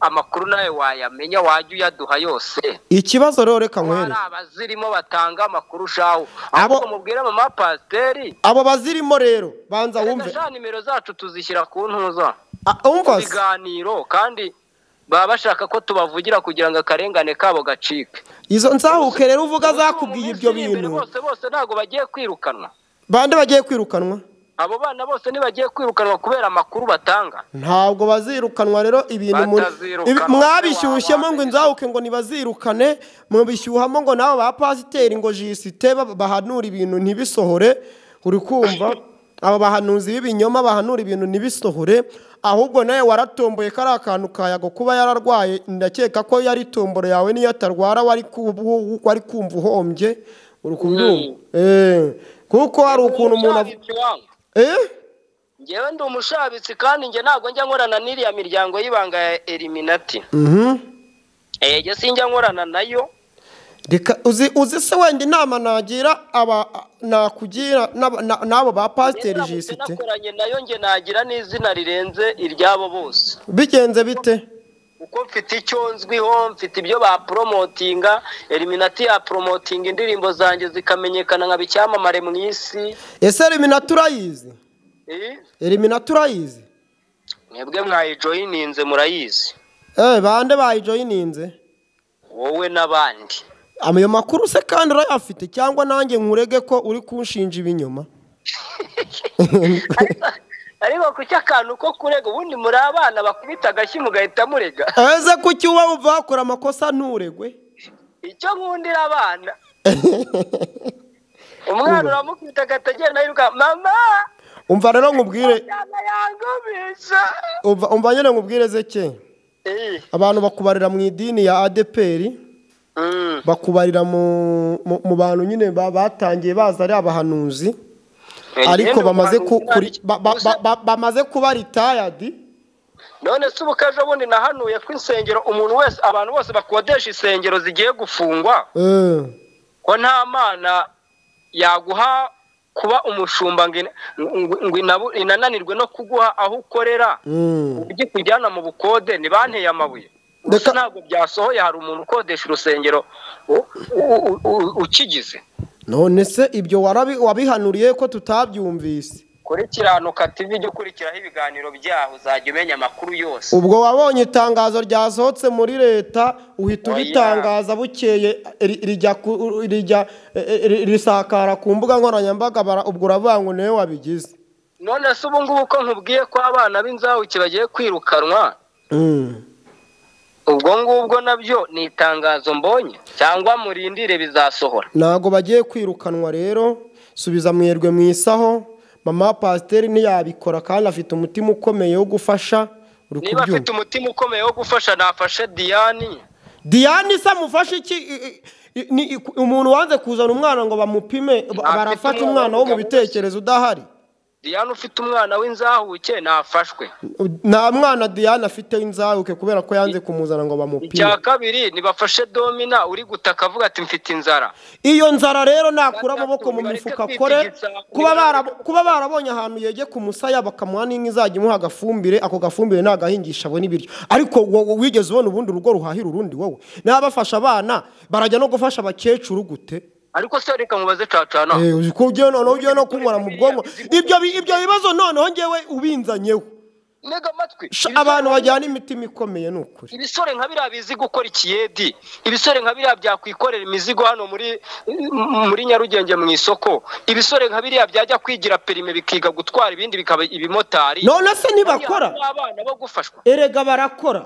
A: amakuru nawe wayamenya wajya uyaduha yose
B: ikibazo rero reka
A: hari
B: nkwereke
A: abazirimo batanga amakuru ushaho
B: Abo-
A: ahubwo mubwire mama pasiteri
B: abo bazirimo rero banza wumve
A: sha nimero zacu tuzishyira ku ntuza
B: Ah,
A: mu
B: umva se,
A: biganiro kandi baba bashaka ko tubavugira kugira ngo akarengane kabo gacike
B: izo nzahuke rero uvuga
A: Ubu se mu
B: zakubwiye
A: minsi
B: ibyo
A: iri imbere
B: bintu
A: bose bose ntabwo bagiye kwirukanwa
B: bande bagiye kwirukanwa
A: abo bana bose ntibagiye kwirukanwa kubera amakuru batanga
B: ntabwo bazirukanwa rero ibintu mu-
A: Batazirukanwa,
B: ibi- mwabishyushyemo ngo
A: wabamenye.
B: inzahuke ngo nibazirukane mubishyuhamo ngo nabo ba pasiteri ngo jisite ba- bahanura ibintu ntibisohore uri kumva aba bahanuzi b'ibinyoma bahanura ibintu ntibisohore ahubwo nawe waratomboye kariya kantu kayago kuba yararwaye ndakeka ko yari tomboro yawe niyo atarwara wari ku- wari kumva uhombye uri kubyumva Eh, kuko hari ukuntu umuntu av-
A: Ushabitsi wangu.
B: eh
A: njyewe ndi umushabitsi kandi njye ntabwo njya nkorana n'iriya miryango y'ibanga ya eliminati
B: mhm
A: ege sinjya nkorana nayo
B: reka uzi uzi se wenda inama nagira aba nakugira n'aba- na- n'abo ba pasiteri jisite
A: nakoranye nayo nge nagira n'izina rirenze iryabo bose
B: bigenze bite
A: kuko mfite icyo nzwiho mfite ibyo baporomotinga eliminati yaporomotinga indirimbo zanjye zikamenyekana nka bicyamamare mu isi
B: ese elimina turayizi
A: Eh,
B: elimina turayizi
A: mwebwe mwayijoyininze murayizi
B: eee bande bayijoyininze
A: wowe n'abandi
B: ayo makuru se kandi urayafite cyangwa nanjye nkurege ko uri kunshinja ibinyoma
A: ariko kuki akantu ko kurega ubundi muri abana bakubita agashyi mugahita murega
B: eze kuki uba wumva wakora amakosa nturegwe
A: icyo nkundira abana umwana uramukubita agahita agenda yiruka mama
B: umva rero nkubwire
A: njyana yangumisha
B: umva umva nyine nkubwire zeke
A: Eh,
B: abantu bakubarira mu idini ya adeperi
A: mm,
B: bakubarira mu mu- mu bantu nyine ba- batangiye baza ari abahanuzi ariko
A: ngende
B: bamaze ku-
A: ubuhanuzi
B: kuri- ba- ba- ba- ba- bamaze kuba ritayadi
A: none se ubukaje bundi nahanuye ko insengero umuntu wese abantu bose bakodesha insengero zigiye gufungwa
B: Eh,
A: ko nta mana yaguha kuba umushumba ngo in- ngo- ngo inabu- inananirwe no kuguha aho ukorera
B: mm.
A: ujye kujyana mu bukode ntibanteye amabuye
B: Reka-
A: gusa ntabwo byasohoye hari umuntu ukodesha urusengero u- u- u- u- ukigize
B: none se ibyo warabi- wabihanuriye ko tutabyumvise
A: kuri kiranuka tv jya ukurikiraho ibiganiro byaho uzajya umenya amakuru yose
B: ubwo wabonye itangazo ryasohotse muri leta uhita
A: Oya.
B: ubitangaza bukeye ri- rijya ku- rijya eh, eh, risakara ku mbuga nkoranyambaga bara- ubwo uravuga ngo niwe wabigize
A: none se ubu ngubu ko nkubwiye ko abana b'inzabuke bagiye kwirukanwa
B: Mm.
A: ubwo ngubwo nabyo ni itangazo mbonye cyangwa murindire bizasohora
B: ntago bagiye kwirukanwa rero subiza mwerwe mu isaho mama pasiteri ntiyabikora kandi afite umutima ukomeye wo gufasha uri
A: niba afite
B: kubyumva
A: umutima ukomeye wo gufasha nafashe diyani
B: diyane se amufashe iki I- I- ni i- umuntu wanze kuzana umwana ngo bamupime ba-
A: Ntafite
B: barafata
A: umwana
B: umwana wo mu
A: w'umugabo
B: bitekerezo udahari
A: diyani ufite umwana w'inzahuke nafashwe
B: nta mwana diyane afite w'inzahuke kubera ko yanze kumuzana ngo bamupime
A: icya kabiri nibafashe domina uri gutaka avuga ati mfite inzara
B: iyo nzara rero nakura amaboko mu mifuka akore kuba bara- kuba barabonye ahantu yegeka umusaya bakamuha n'inka izajya imuha agafumbire ako gafumbire ni agahingisha abona ibiryo ariko wowe wigeze ubona ubundi urugo ruhahira urundi wowe n'abafasha abana barajya no gufasha abakecuru gute
A: ariko se reka mubaze cacana
B: Eh, uzi ko ugiye noneho ugiye no kunywera mu bwonko ibyo bi- ibyo bibazo noneho ngewe ubinzanyeho
A: ntega amatwi
B: Sha,
A: Ibisore-
B: abantu bajyana imitima ikomeye ni ukuri
A: ibisore nka biriya bizi gukora ikiyedi ibisore nka biriya byakwikorera imizigo hano muri muri nyarugenge mu isoko ibisore nka biriya byajya kwigira perime bikiga gutwara ibindi bikaba ibimotari
B: none se ntibakora
A: Bariya abana bo gufashwa
B: erega barakora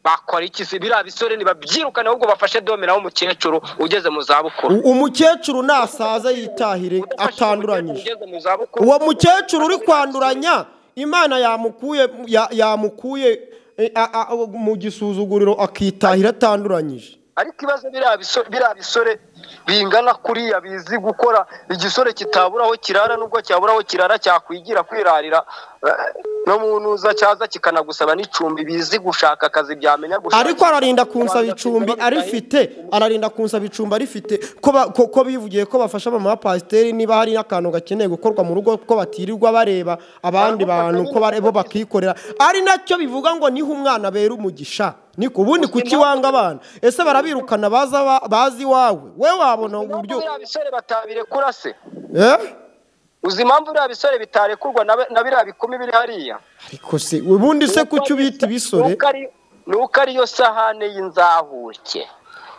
A: bakora iki se biriya bisore ntibabyirukane ahubwo bafashe domina w'umukecuru ugeze mu zabukuru
B: U- umukecuru nasaza yitahire atanduranyije
A: ugeze mu zabukuru
B: uwo mukecuru uri kwanduranya imana yamukuye ya- yamukuye eh, a- a- a- mu gisuzuguriro akitahira atanduranyije
A: ariko ibibazo biriya biso- biriya bisore bingana kuriya bizi gukora igisore kitabura aho kirara nubwo cyabura aho kirara cyakwigira kwirarira eh, no mu ntuza cyaza kikanagusaba n'icumbi bizi gushaka akazi byamenya gushaka
B: ariko ararinda kunsaba icumbi arifite ararinda kunsaba icumbi arifite ko ba- ko- ko bivugiye ko bafasha mama pasiteri niba hari n'akantu gakeneye gukorwa mu rugo ko batirirwa bareba abandi bantu ko bare- bo bakikorera ari nacyo bivuga ngo niho umwana bera umugisha niko ubundi kuki wanga abana ese barabirukana baza ba- bazi iwawe we wabona
A: Nubwo
B: uburyo
A: biriya bisore batabirekura se
B: eh
A: uzi impamvu biriya bisore bitarekurwa na na biriya bikumi biri hariya
B: ariko se ubundi se kuki ubita ibisore
A: Nuko ari- nuko ariyo sahane y'inzahuke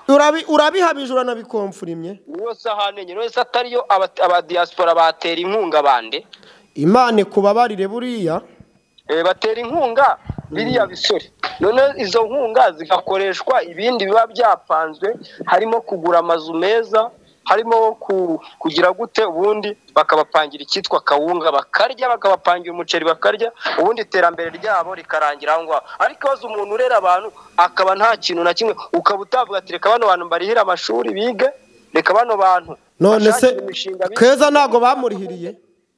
B: Urabi- urabihabije uranabikomfurimye
A: niyo sahane nyine wese atariyo aba- abadiyasipora batera inkunga bande
B: imana kubabarire buriya
A: Eh, batera inkunga biriya bisore noneho izo nkunga zigakoreshwa ibindi biba byapanzwe harimo kugura amazu meza harimo ku- kugira gute ubundi bakabapangira icyitwa kawunga bakarya bakabapangira umuceri bakarya ubundi iterambere ryabo rikarangira aho ngaho ariko ibaze umuntu urera abantu akaba nta kintu na kimwe ukaba utavuga ati reka bano bantu barihire amashuri bige reka bano bantu
B: none se
A: bashakire imishinga bige."
B: keza ntago bamurihiriye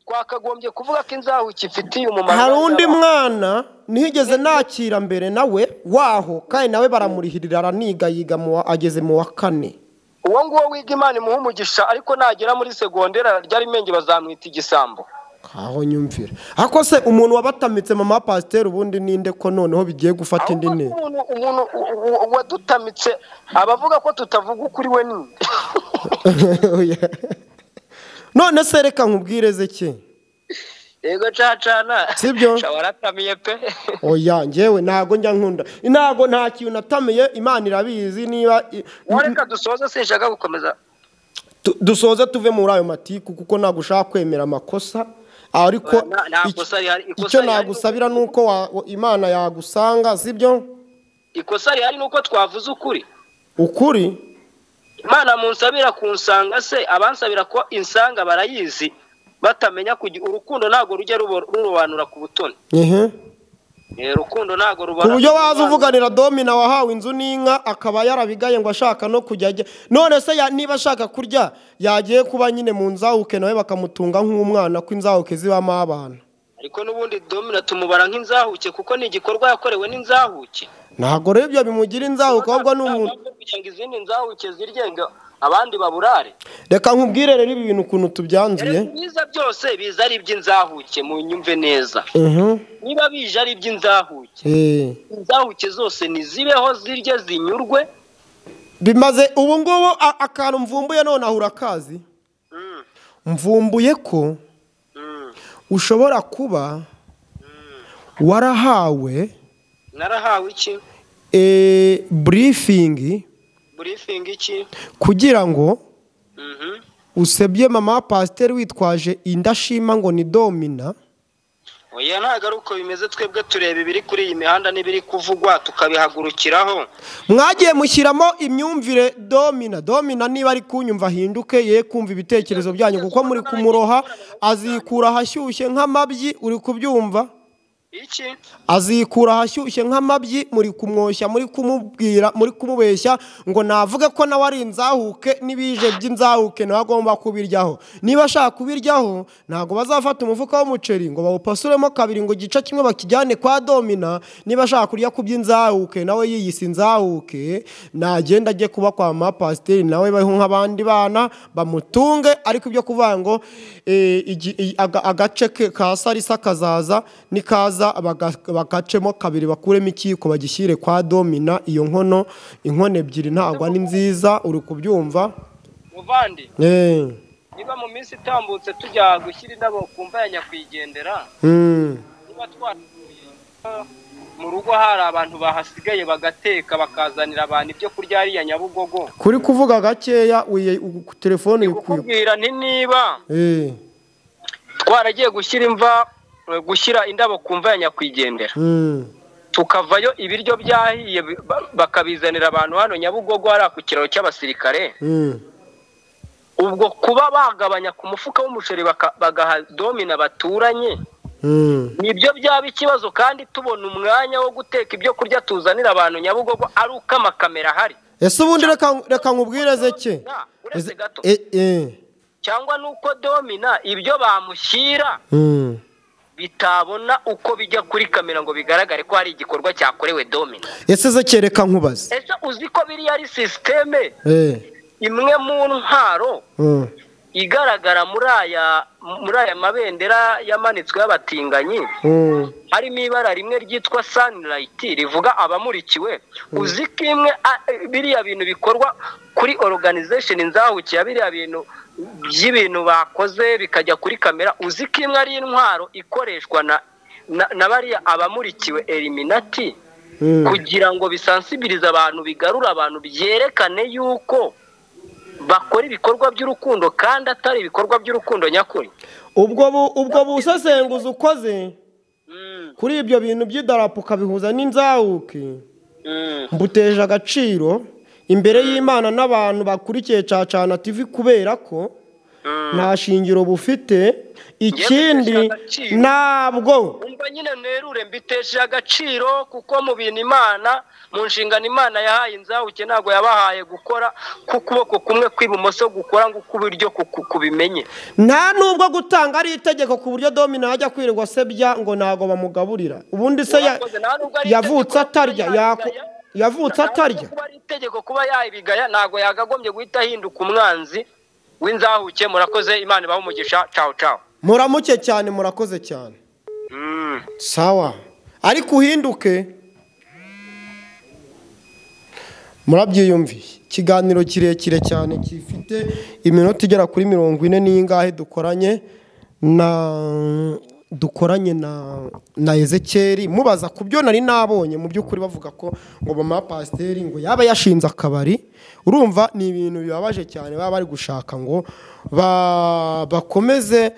A: twakagombye kuvuga ko inzahuki ifitiye umumaro
B: hari undi mwana nigeze nakira mbere nawe waho kandi nawe baramurihirira araniga yiga mu wa- ageze mu wa kane
A: uwo nguwo wiga imana imuha umugisha ariko nagera muri segonderi ryari imenge bazamwita igisambo
B: aho nyumvira ariko se umuntu wabatamitse mama wa pasiteri ubundi ninde ko noneho bigiye gufata indi
A: Ahubwo
B: ntera
A: umuntu umuntu u- u- wadutamitse abavuga ko tutavuga ukuri we ni
B: Oya. none se reka nkubwireze ki
A: yego cacana
B: Sibyo.
A: Sha waratamiye pe
B: oya ngewe ntago njya nkunda ntago nta kintu natamiye imana irabizi niba i-
A: wareka dusoze sinshaka gukomeza
B: Tu- dusoze tuve muri ayo matiku kuko ntabwo ushaka kwemera amakosa ariko
A: Nta- nta
B: ic-
A: kosa rihari, ikosa
B: icyo
A: rihari
B: nagusabira ni uko wa- wa- imana yagusanga sibyo
A: ikosa rihari ni uko twavuze ukuri
B: ukuri
A: imana munsabira kunsanga se abansabira ko insanga barayizi batamenya kugira urukundo ntabwo rujya rubo- rurobanura ku butoni
B: ehe
A: Eh, urukundo ntabwo
B: ku
A: rubona
B: buryo waza uvuganira domina wahawe inzu n'inka akaba yarabigaye ngo ashaka no kujya ajya none se ya- niba ashaka kurya yagiye kuba nyine mu nzahuke nawe bakamutunga nk'umwana ko inzahuke zibamo abana
A: ariko n'ubundi domina tumubara nk'inzahuke kuko ni igikorwa yakorewe n'inzahuke
B: ntabwo rero ibyo bimugira inzahuke ahubwo ni umuntu
A: kugira ngo izindi nzahuke ziryenga abandi baburare
B: reka nkubwire rero ibi bintu ukuntu tubyanzuye
A: rero biza byose biza ari iby'inzahuke mu nyumve neza
B: Mhm.
A: niba bije ari iby'inzahuke
B: Eh.
A: inzahuke zose nizibeho zirye zinyurwe
B: bimaze ubu ngubu a- akantu mvumbuye none ahura akazi
A: Mm,
B: mvumbuye ko
A: mm.
B: ushobora kuba warahawe
A: narahawe iki
B: eh, burifingi
A: burifingi iki
B: kugira ngo
A: Mhm.
B: usebye mama wa pasiteri witwaje indashima ngo ni domina
A: oya ntabwo ari uko bimeze twebwe tureba ibiri kuri iyi mihanda n'ibiri kuvugwa tukabihagurukiraho
B: mwagiye mushyiramo imyumvire domina domina niba ari kunyumva ahinduke ye kumva ibitekerezo byanyu kuko muri kumuroha azikura ahashyushye nk'amabyi uri kubyumva
A: iki
B: azikura ahashyushye nk'amabyi muri kumwoshya muri kumubwira muri kumubeshya ngo navuge ko nawe ari inzahuke n'ibije by'inzahuke nawe agomba kubiryaho niba ashaka kubiryaho ntabwo bazafata umufuka w'umuceri ngo bawupasuremo kabiri ngo igice kimwe bakijyane kwa domina niba ashaka kurya ku by'inzahuke nawe yiyise inzahuke nagenda ajye kuba kwa mama pasiteri nawe baho nk'abandi bana bamutunge ariko ibyo kuvuga ngo eh, igi- i- aga- agace ke ka sarisa kazaza nikaza baga- bagacemo kabiri bakuremo ikiko bagishyire kwa domina iyo nkono inkono ebyiri ntabwo ni nziza uri kubyumva
A: muvandi
B: Eh,
A: niba mu minsi itambutse tujya gushyira indabo ku mva ya nyakwigendera
B: mm.
A: niba twatuye eh, mu rugo hari abantu bahasigaye bagateka bakazanira abantu ibyo kurya hariya nyabugogo
B: kuri kuvuga gakeya wiye- u- ku telefone uri kuyo-
A: kukubwira nti niba
B: Eh,
A: twaragiye gushyira imva eh, gushyira indabo ku mva ya nyakwigendera
B: mm.
A: tukavayo ibiryo byahiye bi- ba- bakabizanira abantu hano nyabugogo hariya ku kiraro cy'abasirikare
B: Mm.
A: ubwo kuba bagabanya ku mufuka w'umuceri baka- bagaha domina baturanye
B: Mm.
A: nibyo byaba ikibazo kandi tubona umwanya wo guteka ibyo kurya tuzanira abantu nyabugogo ari uko amakamera ahari
B: ese ubundi reka reka nkubwire zeke
A: Na, uretse gato.
B: Eh, eh.
A: cyangwa nuko domina ibyo bamushyira
B: Mm.
A: bitabona uko bijya kuri kamera ngo bigaragare ko hari igikorwa cyakorewe domina
B: ese zeke reka nkubaze
A: ese uzi ko biriya ari sisiteme
B: Eh,
A: imwe mu ntwaro
B: mm.
A: igaragara muri aya muri aya mabendera yamanitswe y'abatinganyi
B: Mm.
A: harimo ibara rimwe ryitwa sanirayiti rivuga abamurikiwe uzi ko imwe a- biriya bintu bikorwa kuri organization nzahukiye biriya bintu by'ibintu bakoze bikajya kuri kamera uzi ko imwe ari intwaro ikoreshwa na na, na bariya abamurikiwe eliminati
B: Mm.
A: kugira ngo bisansibirize abantu bigarure abantu byerekane yuko bakora ibikorwa by'urukundo kandi atari ibikorwa by'urukundo nyakuri
B: ubwo bu, ubwo busesenguzi ukoze
A: Mm,
B: kuri ibyo bintu by'idarapo ukabihuza n'inzahuke
A: mm.
B: mbuteje agaciro imbere y'imana n'abantu bakurikiye cacana tv kubera ko nta shingiro bufite ikindi
A: bitesha agaciro.
B: ntabwo
A: umva nyine nerure mbitesheje agaciro kuko mu bintu imana mu nshingano imana yahaye inzabuke ntabwo yabahaye gukora k'ukuboko kumwe kw'ibumoso gukora ngo ukw'iburyo ku- kubimenye
B: nta nubwo gutanga ari itegeko ku buryo domino yajya kwirirwa asebya ngo ntabwo bamugaburira ubundi se ya-
A: Mwakoze, nta nubwo ari
B: yavutse
A: itegeko
B: atarya
A: kuba
B: yako-
A: yabigaya.
B: yavutse atarya
A: kuba ari itegeko kuba yabigaya ntabwo yakagombye guhita ahinduka umwanzi w'inzahuke murakoze imana ibahe umugisha cawu cawu
B: muramuke cyane murakoze cyane
A: Mm.
B: sawa ariko uhinduke murabyiyumviye ikiganiro kirekire cyane gifite iminota igera kuri mirongo ine n'ingahe dukoranye na dukoranye na na ezekeri mubaza ku byo nari nabonye mu by'ukuri bavuga ko ngo mama pasiteri ngo yaba yashinze akabari urumva ni ibintu bibabaje cyane baba bari gushaka ngo ba- bakomeze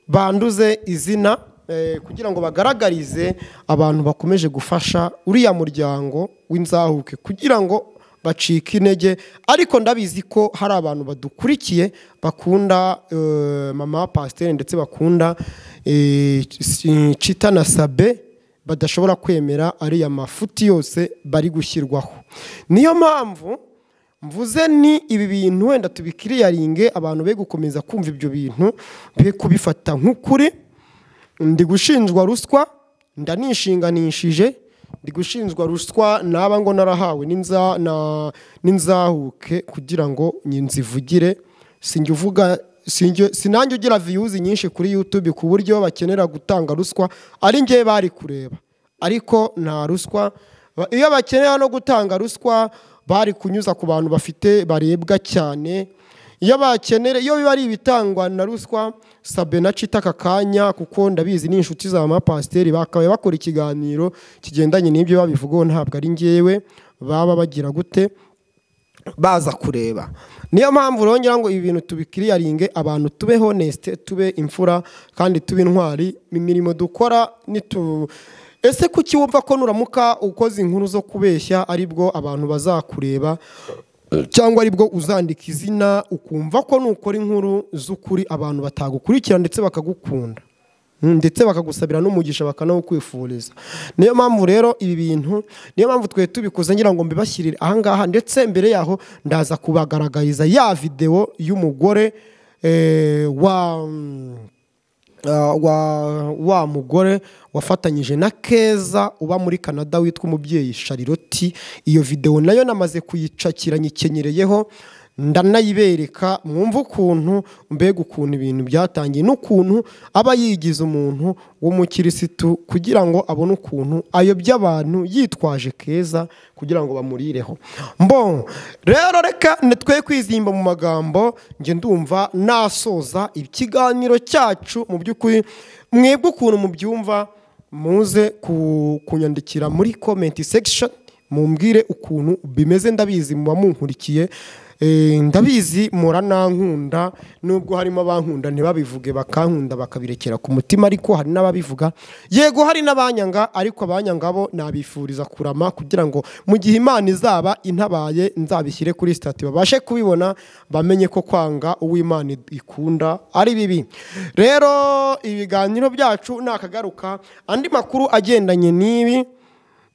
B: banduze izina eh, kugira ngo bagaragarize abantu bakomeje gufasha uriya muryango w'inzahuke kugira ngo bacike intege ariko ndabizi ko hari abantu badukurikiye bakunda eh, mama wa pasiteri ndetse bakunda eh, si- cita na sabe badashobora kwemera ariya mafuti yose bari gushyirwaho niyo mpamvu mvuze ni ibi bintu wenda tubikiriyaringe abantu be gukomeza kumva ibyo bintu be kubifata nk'ukuri ndi gushinjwa ruswa ndanishinganishije ndi gushinjwa ruswa naba ngo narahawe n'inza- na- n'inzahuke kugira ngo nzivugire sinjya uvuga sinjye- sinanjye ugira viyuzi nyinshi kuri yutube ku buryo bakenera gutanga ruswa ari njye bari kureba ariko nta ruswa Ba- iyo bakenera no gutanga ruswa bari kunyuza ku bantu bafite barebwa cyane iyo bakenera iyo biba ari ibitangwa na ruswa sabe na cita aka kanya kuko ndabizi ni inshuti za mapasiteri bakaba bakora ikiganiro kigendanye n'ibyo babivugaho ntabwo ari ngewe baba bagira gute baza kureba niyo mpamvu rero ngira ngo ibi bintu tubikiriyaringe abantu tube honesite tube imfura kandi tube intwari imirimo dukora nitu ese kuki wumva ko nuramuka ukoze inkuru zo kubeshya aribwo abantu bazakureba cyangwa aribwo uzandika izina ukumva ko nukora inkuru z'ukuri abantu batagukurikira ndetse bakagukunda Mm, ndetse bakagusabira n'umugisha bakanawukwifuriza niyo mpamvu rero ibi bintu niyo mpamvu twe tubikoze ngira ngo mbibashyirire ahangaha ndetse mbere yaho ndaza kubagaragariza ya videwo y'umugore eh, wa Ah, wa wa mugore wafatanyije na keza uba muri canada witwa umubyeyi shariroti iyo videwo nayo namaze kuyicakira nyikenereyeho ndanayibereka mwumva ukuntu mbega ukuntu ibintu byatangiye n'ukuntu aba yigize umuntu w'umukirisitu kugira ngo abone ukuntu ayobya abantu yitwaje keza kugira ngo bamurireho mbongo rero reka nitwe kwizimba mu magambo njye ndumva nasoza ikiganiro cyacu mu by'ukuri mwebwe ukuntu mubyumva muze ku- kunyandikira muri komenti sekishoni mumbwire ukuntu bimeze ndabizi muba munkurikiye Eh, ndabizi muranankunda nubwo harimo abankunda ntibabivuge bakankunda bakabirekera ku mutima ariko hari n'ababivuga yego hari n'abanyanga ariko abanyanga bo nabifuriza kurama kugira ngo mu gihe imana izaba intabaye nzabishyire kuri sitati babashe kubibona bamenye ko kwanga uwo imana ikunda ari bibi rero ibiganiro byacu nakagaruka andi makuru agendanye n'ibi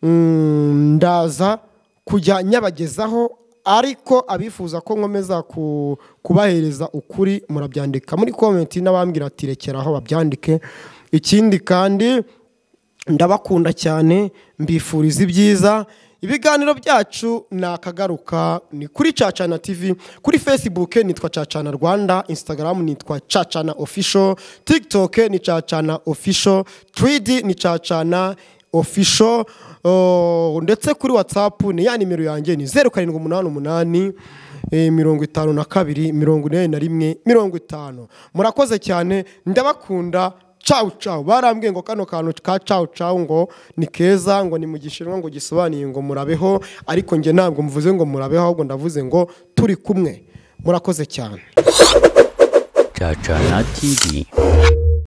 B: Mm, ndaza kujya nyabagezaho ariko abifuza ko nkomeza ku- kubahereza ukuri murabyandika muri komenti n'abambwira ati rekera aho babyandike ikindi kandi ndabakunda cyane mbifuriza ibyiza ibiganiro byacu ni akagaruka ni kuri cacana tv kuri facebook nitwa cacana rwanda instagram nitwa cacana official tiktok ni cacana official 3d ni cacana official uh, ndetse kuri whatsapp ni ya nimero yanjye ni zeru karindwi umunani umunani eh, mirongo itanu na kabiri mirongo inani na rimwe mirongo itanu murakoze cyane ndabakunda cawu cawu barambwiye ngo kano kantu ka cawu cawu ngo ni keza ngo ni mu gishinwa ngo gisobanuye ngo murabeho ariko njye ntabwo mvuze ngo murabeho ahubwo ndavuze ngo turi kumwe murakoze cyane
C: Chachana TV.